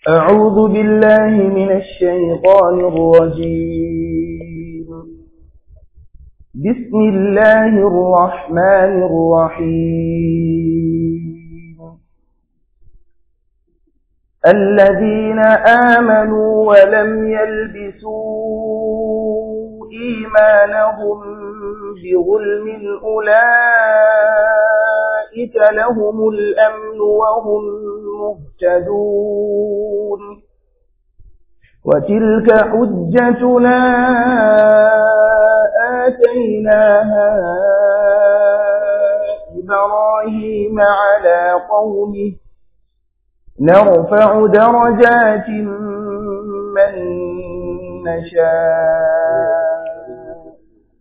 أعوذ بالله من الشيطان الرجيم بسم الله الرحمن الرحيم الذين آمنوا ولم يلبسوا إيمانهم بظلم أولئك لهم الأمن وهم مهتدون وتلك حجتنا آتيناها إبراهيم على قومه نرفع درجات من نشاء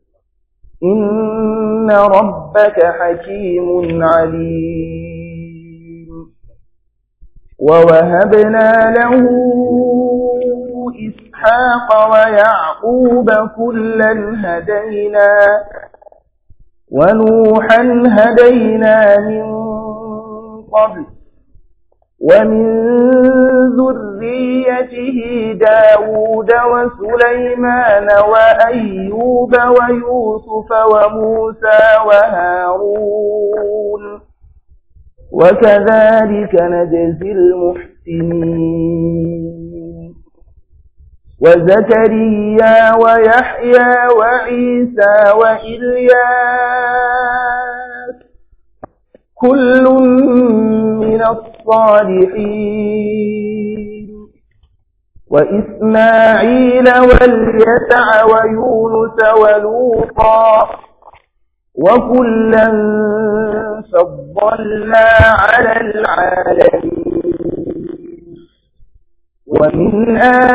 إن ربك حكيم عليم ووهبنا له إسحاق ويعقوب كلا هدينا ونوحا هدينا من قبل ومن ذريته داود وسليمان وأيوب ويوسف وموسى وهارون وكذلك نجزي المحسنين وزكريا ويحيى وعيسى وإلياس كل من الصالحين وإسماعيل واليسع ويونس ولوطا وكلا فضلنا على العالمين ومن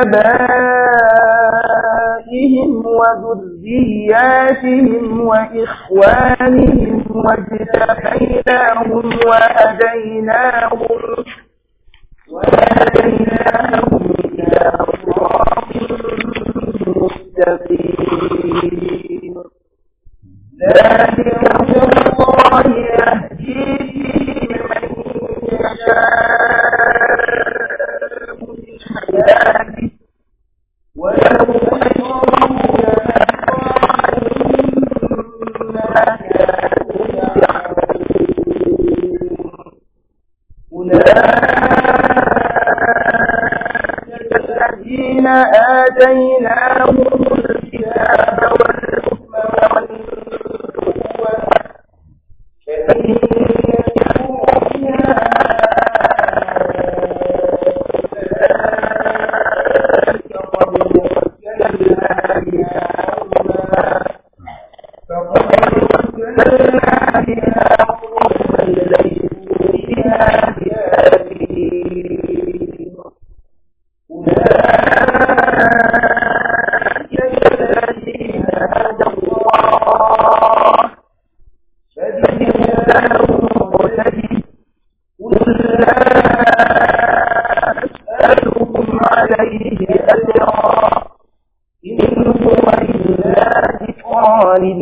آبائهم وذرياتهم وإخوانهم واجتبيناهم وهديناهم وهديناهم إلى صراط مستقيم ذلك هدى الله يهدي به من يشاء من عباده ولو أشركوا ما كانوا يعملون أولئك الذين آتيناهم الكتاب والحكم والنبوة فإن يكفروا بها أولئك قد وكلنا بها قوما فقد وكلنا بها قوما ليسوا بها بكافرين أولئك الذين هدى الله فبهداهم مقتدي قل لا أسألكم عليه أجرا إن هو إلا ذكرى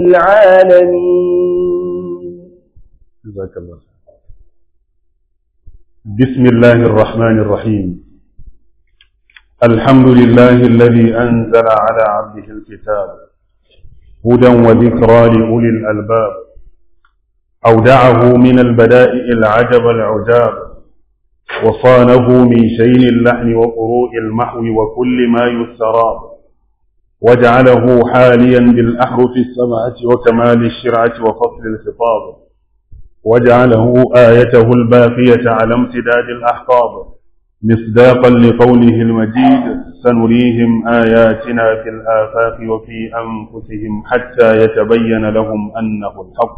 للعالمين جزاك الله خير. بسم الله الرحمن الرحيم الحمد لله الذي أنزل على عبده الكتاب هدى وذكرى لأولي الألباب أودعه من البدائع العجب العجاب وصانه من شين اللحن وقروء المحو وكل ما يستراب وجعله حاليا بالأحرف السبعة وكمال الشرعة وفصل الخطاب وجعله آيته الباقية على امتداد الأحقاب مصداقا لقوله المجيد سنريهم آياتنا في الآفاق وفي أنفسهم حتى يتبين لهم أنه الحق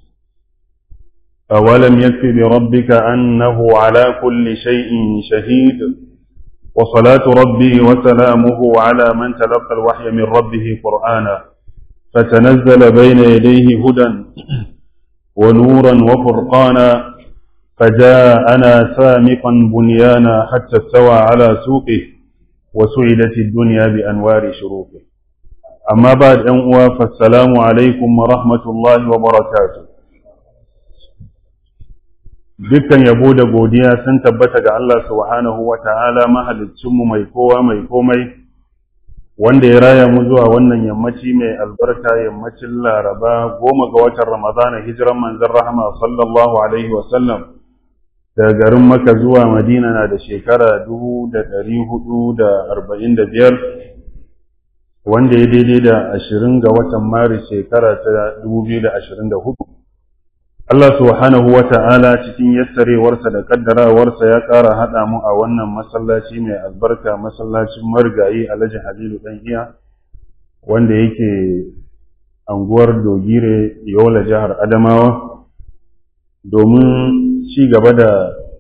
أولم يكف بربك أنه على كل شيء شهيد وصلاة ربي وسلامه على من تلقى الوحي من ربه قرآنا فتنزل بين يديه هدى ونورا وفرقانا فجاءنا سامقا بنيانا حتى استوى على سوقه وسعدت الدنيا بأنوار شروقه أما بعد أن فالسلام عليكم ورحمة الله وبركاته dukkan yabo da godiya sun tabbata ga Allah subhanahu wa ta'ala mahalicinmu mai kowa mai komai wanda ya raya mu zuwa wannan yammaci mai albarka yammacin laraba goma ga watan ramadana hijiran manzon rahama sallallahu alaihi wasallam daga garin maka zuwa madina na da shekara dubu da ɗari hudu da arba'in da biyar wanda ya daidai da ashirin ga watan maris shekara ta dubu biyu da ashirin da hudu Allah subhanahu wa ta'ala cikin yassarewarsa da kaddarawarsa ya ƙara haɗa mu a wannan masallaci mai albarka masallacin marigayi alhaji halilu ɗan iya wanda yake anguwar dogire yola jihar adamawa domin ci gaba da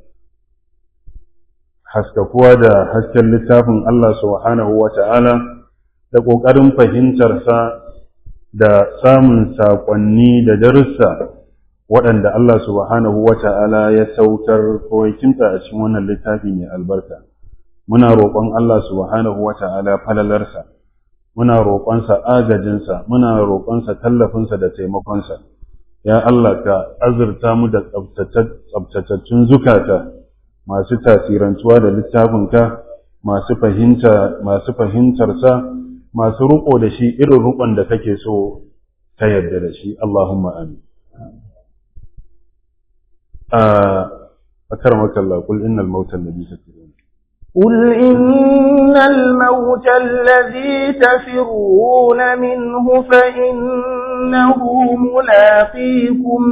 haskakuwa da hasken littafin Allah subhanahu wa ta'ala da ƙoƙarin fahimtarsa da samun saƙonni da darussa waɗanda Allah subhanahu wa ta'ala ya saukar ko ya kimta a cikin wannan littafi mai albarka. Muna roƙon Allah subhanahu wa ta'ala falalarsa, muna roƙonsa agajinsa, muna roƙonsa tallafinsa da taimakonsa. Ya Allah ka azurta mu da tsabtatattun zukata masu tasirantuwa da littafinka, masu fahimta, masu fahimtarsa, masu riƙo da shi irin riƙon da kake so ta yarda da shi. Allahumma amin. أكرمك الله قل إن الموت الذي تفرون قل إن الموت الذي تفرون منه فإنه ملاقيكم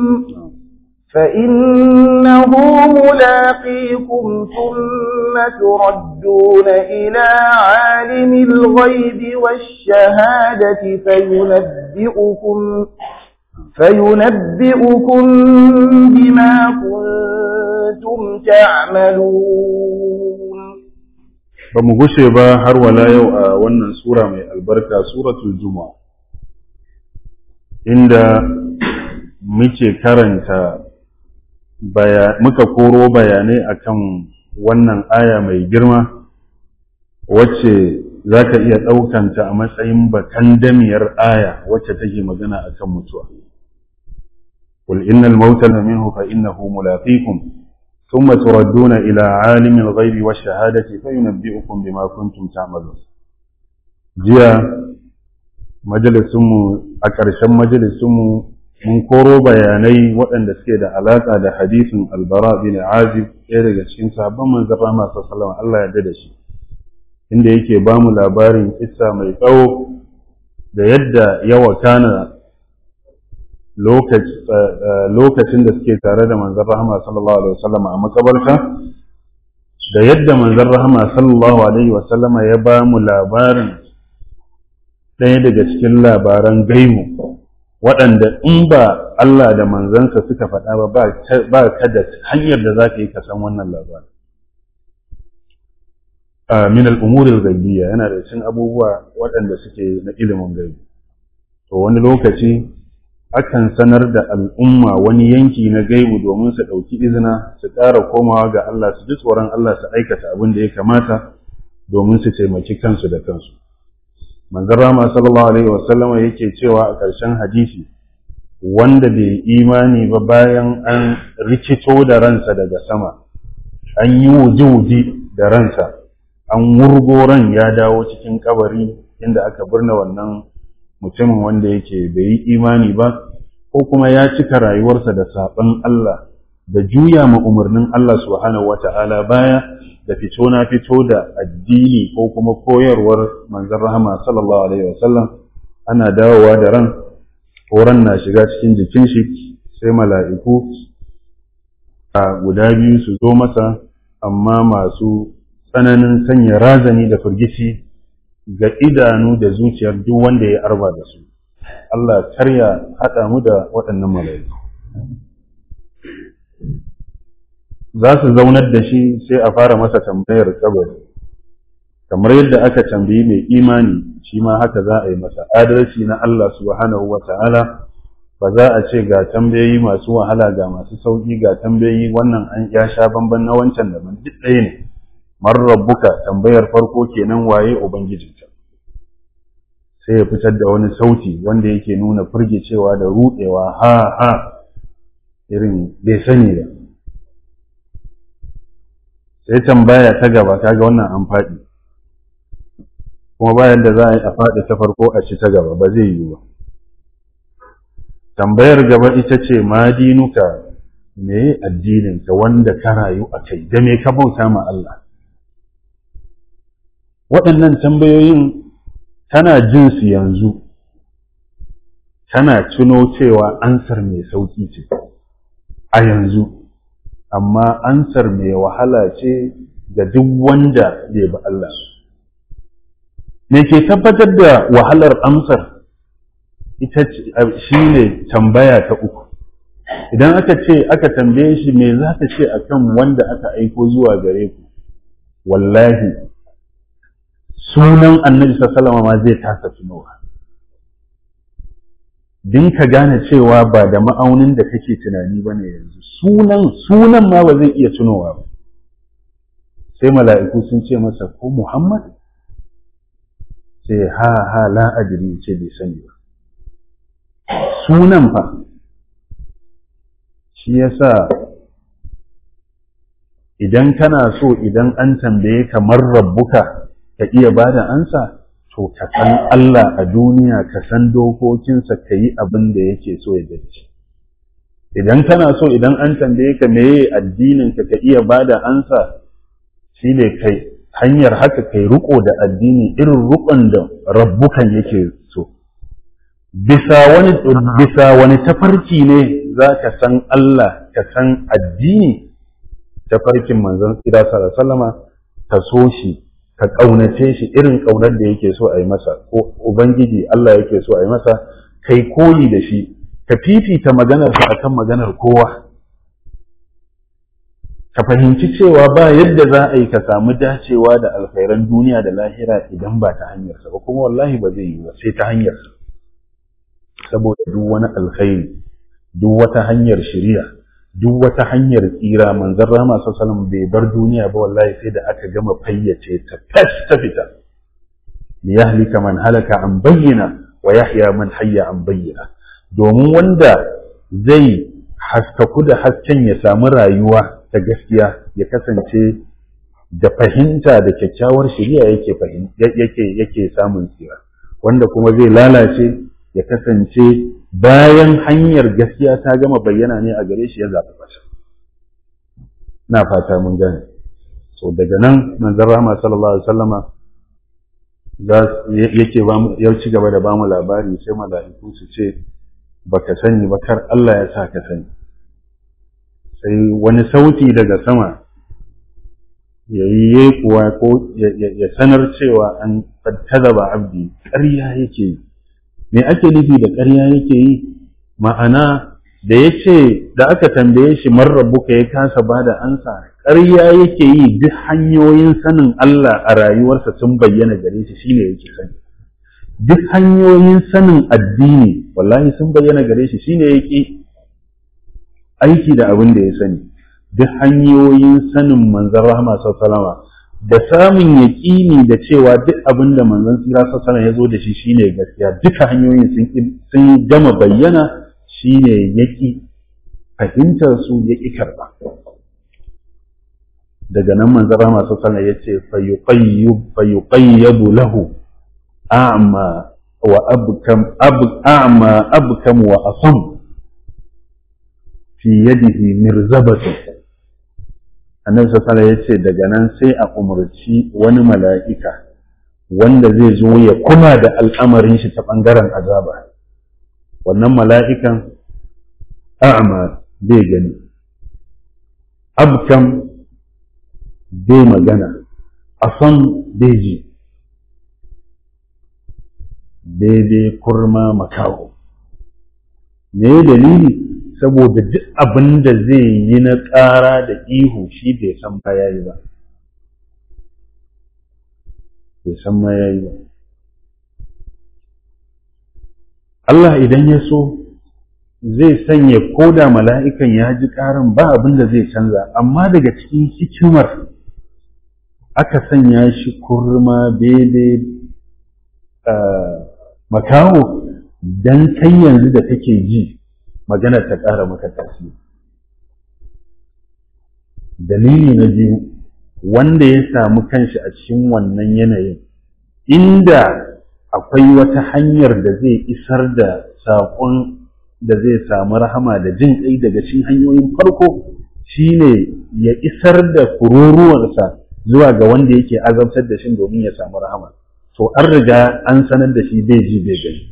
فإنه ملاقيكم ثم تردون إلى عالم الغيب والشهادة فينبئكم فينبئكم بما كنتم تعملون ba mu gushe ba har wala yau a wannan sura mai albarka suratul juma'a inda muke karanta muka koro bayanai akan wannan aya mai girma wacce za ka iya ɗaukanta a matsayin bakan damiyar aya wacce take magana akan mutuwa قل إن الموت منه فإنه ملاقيكم ثم تردون إلى عالم الغيب والشهادة فينبئكم بما كنتم تعملون جيا majalisunmu a ƙarshen majalisunmu mun koro bayanai waɗanda suke da alaƙa da hadisin albara bin azib ɗaya daga cikin sahabban manzon rahama sallallahu Allah ya da shi inda yake ba mu labarin kissa mai tsawo da yadda ya wakana lokacin da suke tare da manzon rahama sallallahu alaihi wasallam a makabarta da yadda manzon rahama sallallahu alaihi wasallam ya ba mu labarin ɗaya daga cikin labaran gaimu waɗanda in ba Allah da manzansa suka faɗa ba ba ka da hanyar da za ka yi ka san wannan labarin min al'umurin gaibiya yana da cikin abubuwa waɗanda suke na ilimin gaibi to wani lokaci akan sanar da al'umma wani yanki na gaibu domin su ɗauki izina su ƙara komawa ga Allah su ji tsoron Allah su aikata abin da ya kamata domin su taimaki kansu da kansu. Manzon Rama sallallahu Alaihi wasallama yake cewa a ƙarshen hadisi wanda bai imani ba bayan an rikito da ransa daga sama, an yi wuji-wuji da ransa, an wurgo ran ya dawo cikin kabari inda aka birne wannan mutumin wanda yake bai yi imani ba ko kuma ya cika rayuwarsa da saɓon Allah da juya ma umarnin Allah subhanahu wa ta'ala baya da fito na fito da addini ko kuma koyarwar manzon rahama sallallahu alaihi wasallam ana dawowa da ran ran na shiga cikin jikin shi sai mala'iku a guda biyu su zo masa amma masu tsananin sanya razani da firgici ga idanu da zuciyar duk wanda ya arba da su Allah karya haɗa mu da waɗannan mala'iku za su zaunar da shi sai a fara masa tambayar kabari kamar yadda aka tambayi mai imani shi ma haka za a yi masa adalci na Allah subhanahu wa ta'ala ba za a ce ga tambayoyi masu wahala ga masu sauƙi ga tambayoyi wannan an ya sha bamban na wancan daban duk ɗaya ne man rabbuka tambayar farko kenan waye ubangijinka sai ya fitar da wani sauti wanda yake nuna firgicewa da ruɗewa ha ha irin bai sani ba sai tambaya ta gaba kaga wannan an faɗi kuma bayan da za a yi a faɗi ta farko a ci ta gaba ba zai yiwu ba tambayar gaba ita ce ma dinuka me addininka wanda ka rayu a kai da me ka bauta ma Allah waɗannan tambayoyin kana jin su yanzu kana tuno cewa ansar mai sauƙi ce a yanzu amma ansar mai wahala ce ga duk wanda bai bi Allah me ke tabbatar da wahalar amsar ita shi ne tambaya ta uku idan aka ce aka tambaye shi me za ka ce akan wanda aka aiko zuwa gare ku wallahi sunan annabi sallama ma zai tasa tunowa din ka gane cewa ba da ma'aunin da kake tunani ba ne yanzu sunan sunan ma ba zai iya tunowa ba sai mala'iku sun ce masa ko muhammad sai ha ha la adri ce bai sani ba sunan fa shi yasa idan kana so idan an tambaye kamar rabbuka ka iya ba da ansa to ka san Allah a duniya ka san dokokinsa ka yi abin da yake so ya dace idan kana so idan an tambaye ka meye addinin ka ka iya ba da ansa shine kai hanyar haka kai riko da addini irin rukon da rabbukan yake so bisa wani bisa wani tafarki ne za ka san Allah ka san addini tafarkin manzon tsira sallallahu alaihi wasallama ka so shi ka ƙaunace shi irin ƙaunar da yake so a yi masa ko ubangiji Allah yake so a yi masa kai koyi da shi ka fifita maganarsa akan maganar kowa ka fahimci cewa ba yadda za a yi ka samu dacewa da alkhairan duniya da lahira idan ba ta hanyarsa ba kuma wallahi ba zai yi ba sai ta hanyarsa saboda duk wani alkhairi duk wata hanyar shari'a duk wata hanyar tsira manzon rama sallallahu bai bar duniya ba wallahi sai da aka gama fayyace ta tas ta fita li yahlika man halaka an bayyana wa yahya man hayya an bayyana domin wanda zai haskaku da hasken ya samu rayuwa ta gaskiya ya kasance da fahimta da kyakkyawar shari'a yake yake yake samun tsira wanda kuma zai lalace ya kasance bayan hanyar gaskiya ta gama bayyana ne a gare shi ya zaɓi ƙasa. Na fata mun gane. So daga nan manzon Rahama sallallahu alaihi wasallama yake ya ci gaba da bamu labari sai mala'iku su ce baka sani ba kar Allah ya sa ka sani. Sai wani sauti daga sama ya yi kuwa ko ya sanar cewa an tazaba abdi ƙarya yake yi. me ake nufi da ƙarya yake yi ma'ana da ya ce da aka tambaye shi marrabuka ya kasa ba da ansa ƙarya yake yi duk hanyoyin sanin Allah a rayuwarsa sun bayyana gare shi shine yake sani duk hanyoyin sanin addini wallahi sun bayyana gare shi shine yake aiki da abin da ya sani duk hanyoyin sanin manzon rahama sallallahu da samun yaƙini da cewa duk abin da manzon tsira sassana ya zo da shi shine gaskiya duka hanyoyin sun gama bayyana shine yaƙi fahimtar su yaƙi karɓa daga nan manzon rama sassana ya ce fayuqayyabu lahu a'ma wa abkam a'ma abkam wa asam fi yadihi mirzabatu annabi sallallahu ya ce daga nan sai a umarci wani mala'ika wanda zai zo ya kuma da al'amarin shi ta ɓangaren azaba wannan mala'ikan a'ama bai gani abkam bai magana a son bai ji daidai kurma makaho me dalili saboda duk abin da zai yi na ƙara da ihu shi bai san ba ya yi ba bai san ma ya yi ba Allah idan ya so zai sanya ko da mala'ikan ya ji ƙarin ba abin da zai canza amma daga cikin hikimar aka sanya shi kurma bebe makaho don kai yanzu da kake ji maganar ta ƙara maka tasiri dalili na biyu wanda ya samu kanshi a cikin wannan yanayin inda akwai wata hanyar da zai isar da saƙon da zai samu rahama da jin ƙai daga cikin hanyoyin farko shine ya isar da kururuwarsa zuwa ga wanda yake azabtar da shi domin ya samu rahama to an riga an sanar da shi bai ji bai gani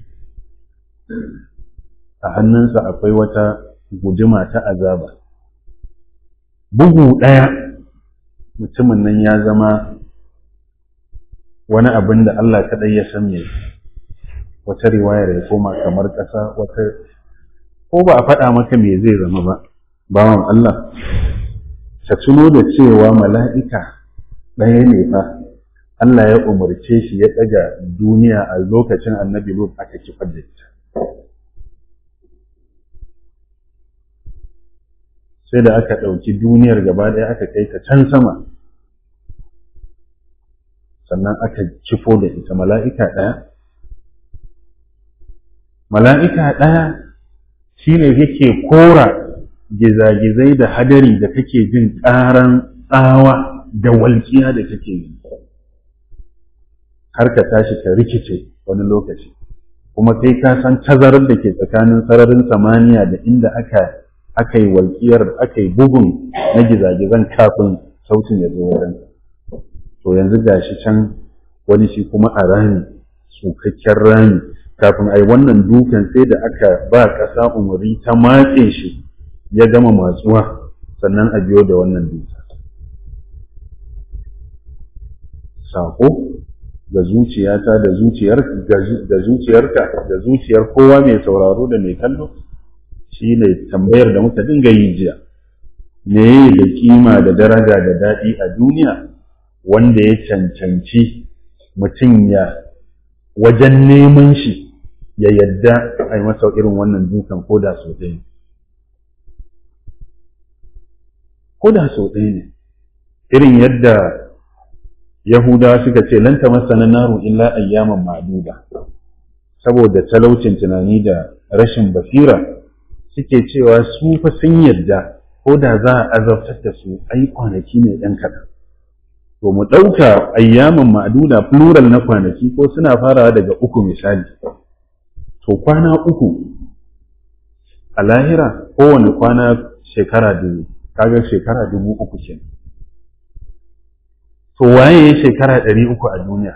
a hannunsa akwai wata guduma ta azaba bugu ɗaya mutumin nan ya zama wani abin da Allah kaɗai ya san me wata riwayar ya koma kamar ƙasa wata ko ba a faɗa maka me zai zama ba bawan Allah ka tuno da cewa mala'ika ɗaya ne fa Allah ya umarce shi ya ɗaga duniya a lokacin annabi Lut aka kifar da ita sai da aka ɗauki duniyar gaba ɗaya aka kai ta can sama sannan aka kifo da ita mala'ika ɗaya mala'ika ɗaya shi ne yake kora gizagizai da hadari da kake jin ƙaran tsawa da walƙiya da kake yi har ka tashi ka rikice wani lokaci kuma kai ka san tazarar da ke tsakanin sararin samaniya da inda aka aka yi walƙiyar aka yi bugun na gizagizan kafin sautin ya zo wajen to yanzu gashi can wani shi kuma a rami tsukakken rami kafin a yi wannan dukan sai da aka ba ƙasa umari ta matse shi ya gama matsuwa sannan a biyo da wannan duka sako ga zuciyata da zuciyar da zuciyarka da zuciyar kowa mai sauraro da mai kallo shi ne tambayar da muka dinga yi jiya me da kima da daraja da daɗi a duniya wanda ya cancanci mutum ya wajen neman shi ya yadda a yi masa irin wannan dukan ko da sau ɗaya ko da sau ɗaya ne irin yadda yahudawa suka ce lanta masana naru illa ayyaman ma'duda saboda talaucin tunani da rashin basira suke cewa su fa sun yadda ko da za a azabtar da su ai kwanaki ne ɗan kaɗan to mu ɗauka ayyaman ma'duda plural na kwanaki ko suna farawa daga uku misali to kwana uku a lahira kowane kwana shekara dubu kaga shekara dubu uku kenan to waye ya shekara ɗari uku a duniya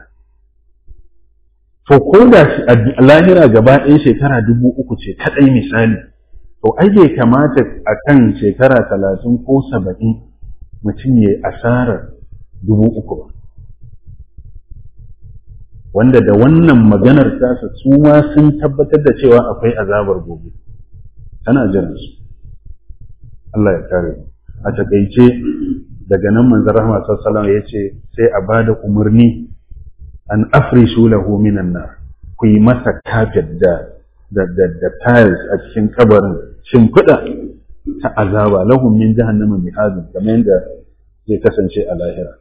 to ko da a lahira gaba ɗaya shekara dubu uku ce kaɗai misali to ai bai kamata a kan shekara talatin ko saba'in mutum ya asarar dubu uku ba wanda da wannan maganar tasa su ma sun tabbatar da cewa akwai azabar gobe tana jiran su Allah ya kare a takaice daga nan manzon rahama sallallahu ya ce sai a bada umarni an afrishu lahu minan nar ku yi masa kafet da da da, da tiles a cikin kabarin shimfiɗa ta azaba lahum min jahannama mihadun kamar yadda zai kasance a lahira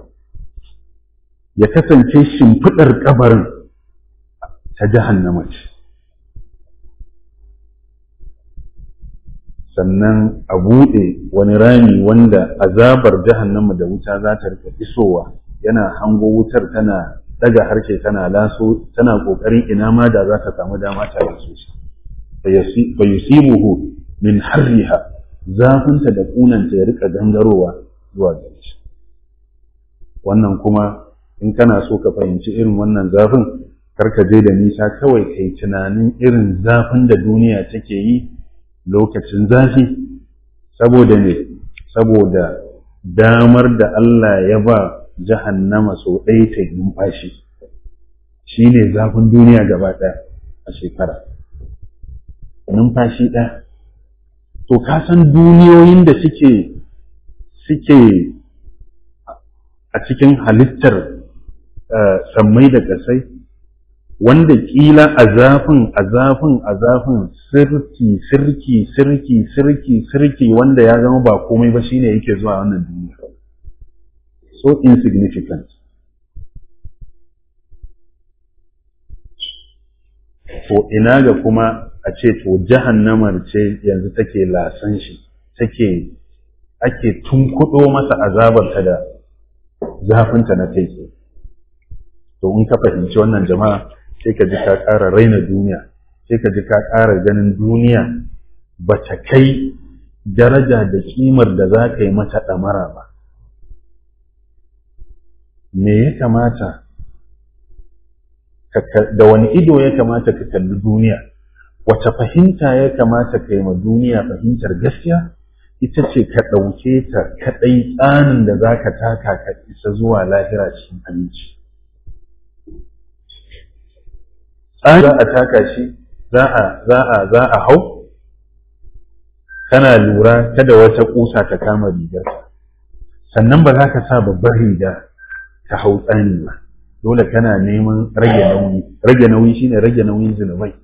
ya kasance shimfiɗar kabarin ta jahannama ce sannan a buɗe wani rami wanda azabar jahannama da wuta za ta rika isowa yana hango wutar tana daga harshe tana laso tana kokarin ina ma da za ta samu dama ta laso shi fa yusibuhu min harriha zafinta da kunanta ya rika gangarowa zuwa gare shi wannan kuma in kana so ka fahimci irin wannan zafin karka je da nisa kawai kai tunanin irin zafin da duniya take yi lokacin zafi saboda ne saboda damar da Allah ya ba jahannama sau ɗaya ta numfashi shi ne zafin duniya gaba ɗaya a shekara numfashi ɗaya to ka san duniyoyin da suke suke a cikin halittar sammai da ƙasai wanda kila a zafin a zafin a zafin sirki sirki sirki sirki sirki wanda ya zama ba komai ba shine yake zuwa wannan duniya so insignificant to ina ga kuma a ce to jahannamar ce yanzu take lasan shi take ake tunkuɗo masa azabarta da zafinta na kai tsaye to in ka fahimci wannan jama'a sai ka ji ka ƙara raina duniya sai ka ji ka ƙara ganin duniya ba ta kai daraja da kimar da za ka yi mata ɗamara ba me ya kamata da wani ido ya kamata ka kalli duniya wace fahimta ya kamata ka yi ma duniya fahimtar gaskiya ita ce ka ɗauke ta kaɗai tsanin da za ka taka ka isa zuwa lahira cikin aminci tsani za a taka shi za a za a za a hau kana lura kada wata kusa ta kama rigarka sannan ba za ka sa babbar riga ta hau tsani ba dole kana neman rage nauyi rage nauyi shine rage nauyin zunubai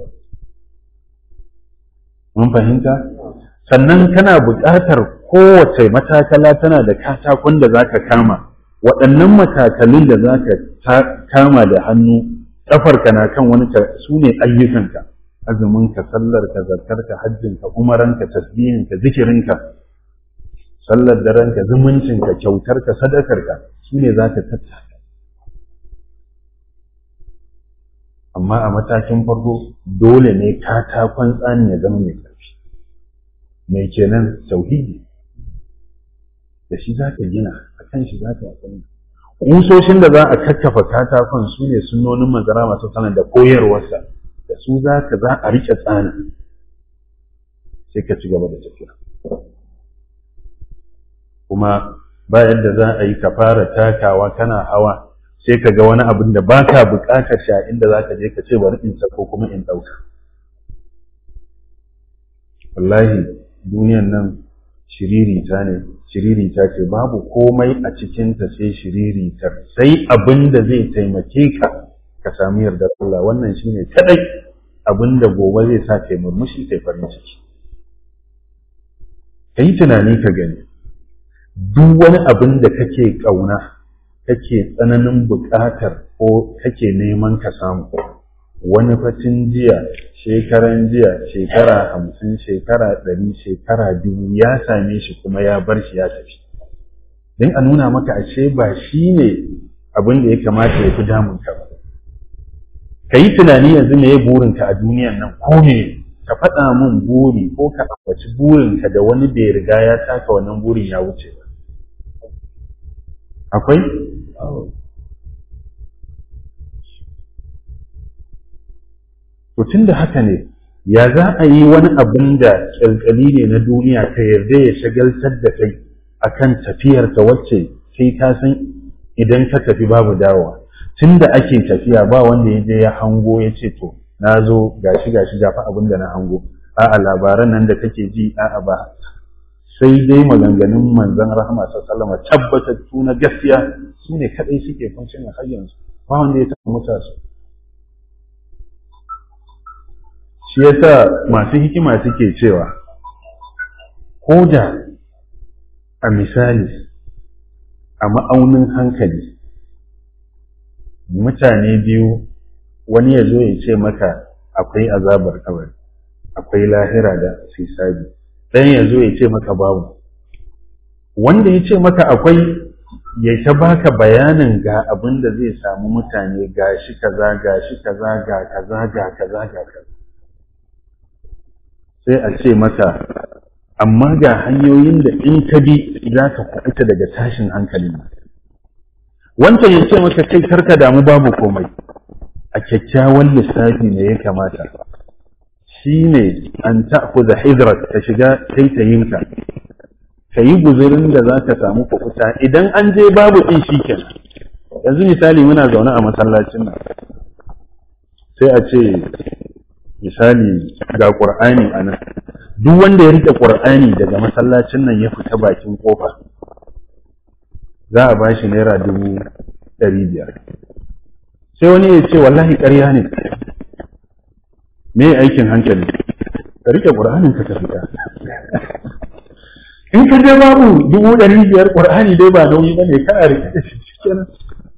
mun fahimta sannan kana buƙatar kowace matakala tana da katakon da zaka kama waɗannan matakalun da zaka kama da hannu ƙafarka na kan wani su ne ayyukanka azuminka sallarka zartarka hajjinka umaranka tasbihinka zikirinka sallar darenka zumuncinka kyautarka sadakarka su ne za ka tattaka amma a matakin farko dole ne katakon tsani ya zama mai ƙarfi mai kenan tauhidi da shi za ka gina a kan shi za ka yi kusoshin da za a kakkafa katakon su ne sunonin manzara masu sanar da koyarwarsa da su za ka za a riƙe tsana sai ka ci gaba da tafiya kuma ba yadda za a yi ka fara takawa kana hawa sai ka ga wani abin da ba ka buƙatar sha inda za ka je ka ce bari in sako kuma in ɗauka wallahi duniyan nan shiririta ne shiririta ce babu komai a cikinta sai shiriritar sai abin da zai taimake ka ka sami yardar Allah wannan shine kadai abin da gobe zai sa kai murmushi kai farin ciki kai tunani ka gani duk wani abin da kake kauna kake tsananin buƙatar ko kake neman ka samu wani fatin jiya shekaran jiya shekara hamsin shekara ɗari shekara dubu ya same shi kuma ya bar shi ya tafi don a nuna maka ashe ba shi ne abin da ya kamata ya fi damun ka ba ka yi tunani yanzu me ya burinka a duniyan nan ko me ka faɗa min buri ko ka ambaci burinka da wani bai riga ya taka wannan burin ya wuce ba akwai to tun da haka ne ya za a yi wani abin da kyalkyali ne na duniya ka yarda ya shagaltar da kai akan tafiyar ta wacce sai ka san idan ka tafi babu dawowa tun da ake tafiya ba wanda ya je ya hango ya ce to na zo gashi gashi gafa abin da na hango a'a labaran nan da kake ji a'a ba sai dai maganganun manzon rahama sallallahu alaihi tabbatattu na gaskiya su ne kadai suke function har yanzu ba wanda ya taɓa muta su shi yasa masu hikima suke cewa ko da a misali a ma'aunin hankali mutane biyu wani ya zo ya ce maka akwai azabar kabari akwai lahira da sisabi ɗayan ya zo ya ce maka babu wanda ya ce maka akwai ya ta baka bayanin ga abin da zai samu mutane ga shi kaza ga shi kaza ga kaza ga kaza ga kaza sai a ce maka amma ga hanyoyin da in ka bi za ka kuɓuta daga tashin hankalin nan wancan ya ce maka kai karka damu babu komai a kyakkyawan lissafi ne ya kamata shi ne an ta'khudha hidrak ka shiga taitayinka ka yi guzurin da za ka samu kuɓuta idan an je babu ɗin shi kenan yanzu misali muna zaune a masallacin nan sai a ce misali ga ƙur'ani a nan duk wanda ya riƙe ƙur'ani daga masallacin nan ya fita bakin ƙofa za a ba shi naira dubu ɗari biyar sai wani ya ce wallahi ƙarya ne me aikin hankali ka riƙe ƙur'anin ka fita in ka je babu dubu ɗari biyar ƙur'ani dai ba nauyi ba ne kana riƙe da shi kenan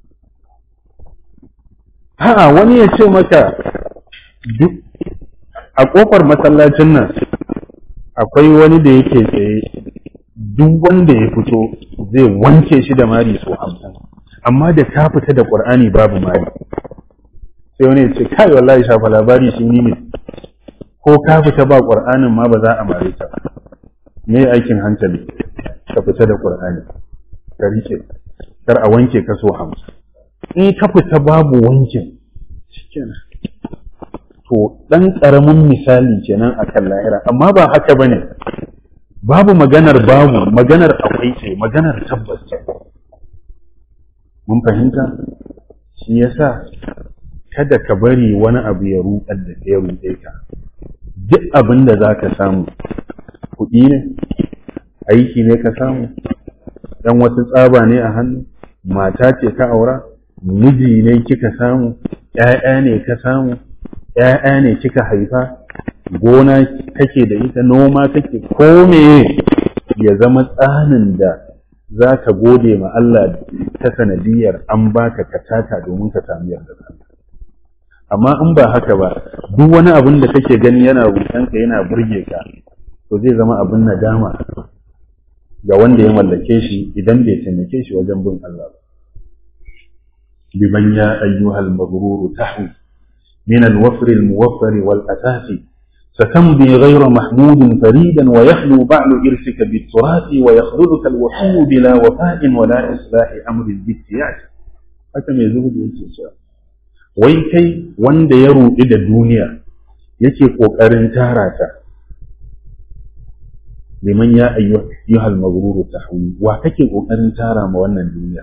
a'a wani ya ce maka duk a ƙofar masallacin nan akwai wani da yake tsaye duk wanda ya fito zai wanke shi da mari so hamsin amma da ka fita da qur'ani babu mari sai wani ya ce kai wallahi shafa labari shi ni ne ko ka fita ba qur'anin ma ba za a mare ka me aikin hankali ka fita da qur'ani ka rike kar a wanke ka so hamsin in ka fita babu wankin shikenan to dan karamin misali kenan akan lahira amma ba haka bane babu maganar babu maganar akwai ce maganar tabbas ce mun fahimta shi yasa kada ka bari wani abu ya rudar da ya rude ka duk abin da za ka samu kuɗi ne aiki ne ka samu dan wasu tsaba ne a hannu mata ce ka aura miji ne kika samu ‘ya'ya ne ka samu ‘ya'ya ne kika haifa gona kake da ita noma kake ko meye ya zama tsanin da za ka gode ma Allah ta sanadiyar an baka katata domin ka sami yarda Allah amma in ba haka ba duk wani abin da kake gani yana rutanka yana burge ka to zai zama abin nadama ga wanda ya mallake shi idan bai taimake shi wajen bin Allah ba liman ya ayyuhal maghrur tahu min al-wafr al-muwaffar wal asasi ستمضي غير محمود فريدا ويخلو بعل إرثك بالتراث ويخذلك الوحي بلا وفاء ولا إصلاح أمر بالسياج haka mai zuhudu yake cewa wai kai wanda ya ruɗi da duniya yake ƙoƙarin tara ta liman ya ayyuhal magruru tahwi wa kake ƙoƙarin tara ma wannan duniya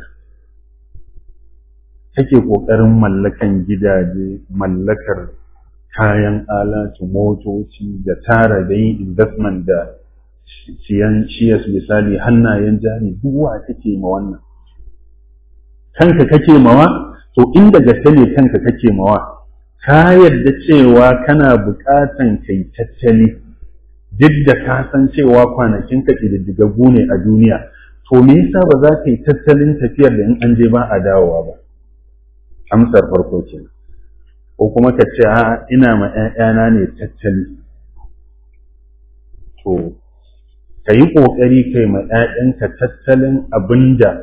kake ƙoƙarin mallakan gidaje mallakar kayan alatu motoci da tara da yin investment da siyan shiyas misali hannayen jari duk wa kake ma wannan kanka kake mawa to inda gaske ne kanka kake mawa ka yarda cewa kana buƙatan kai tattali duk da ka san cewa kwanakin ka ƙididdigaggu ne a duniya to me yasa ba za ka yi tattalin tafiyar da in an je ba a dawowa ba amsar farko kenan ko kuma ka ce a ina ma ‘ya'yana ne tattali to ka yi ƙoƙari kai ma ‘ya'yanka tattalin abin da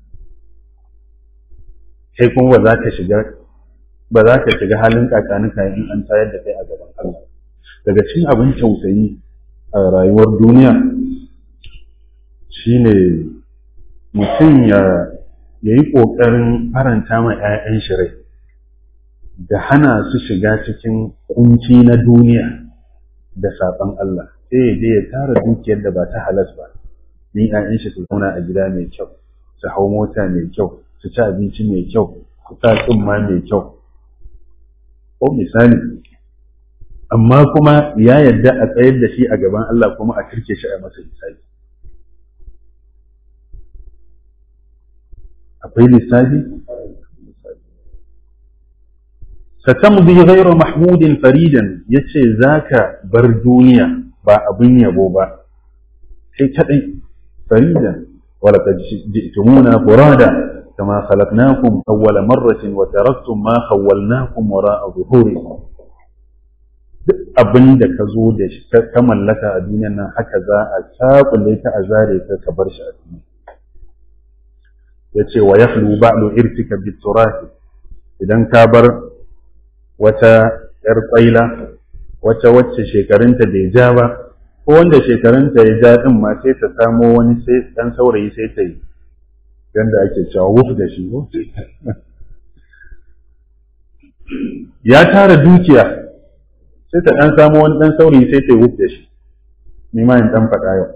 kai kuma ba za ka shiga ba za ka shiga halin kakanuka in an tayar da kai a gaban Allah daga cikin abin tausayi a rayuwar duniya shine mutum ya yi ƙoƙarin faranta ma ‘ya'yan shi rai da hana su shiga cikin kunci na duniya da saɓon Allah sai ya je ya tara dukiyar da ba ta halas ba ni ƴaƴan shi su zauna a gida mai kyau su hau mota mai kyau su ci abinci mai kyau su sa tsumma mai kyau ko misali amma kuma ya yarda a tsayar da shi a gaban Allah kuma a kirke shi a masa lissafi akwai lissafi satamdi ghayra mahmudin faridan yace zaka bar duniya ba abin yabo ba kai kadai faridan wala ji'tumuna furada kama khalaqnakum awwala marratin wa taraktum ma khawwalnakum wara'a zuhurikum duk abin da ka zo da shi ka mallaka a duniyan nan haka za a sabule ka a zare ka ka bar shi a duniya yace wa yakhlu ba'lu irtika biturati idan ka bar wata ‘yar ƙwaila, wata wacce shekarunta bai ja ba, ko wanda shekarunta ya ja ɗin ma sai ta samo wani sai ɗan saurayi sai ta yi, yadda ake cewa wuf da shi Ya tara dukiya, sai ta ɗan samo wani ɗan saurayi sai ta yi wuf da shi, ni ma in ɗan faɗa yau.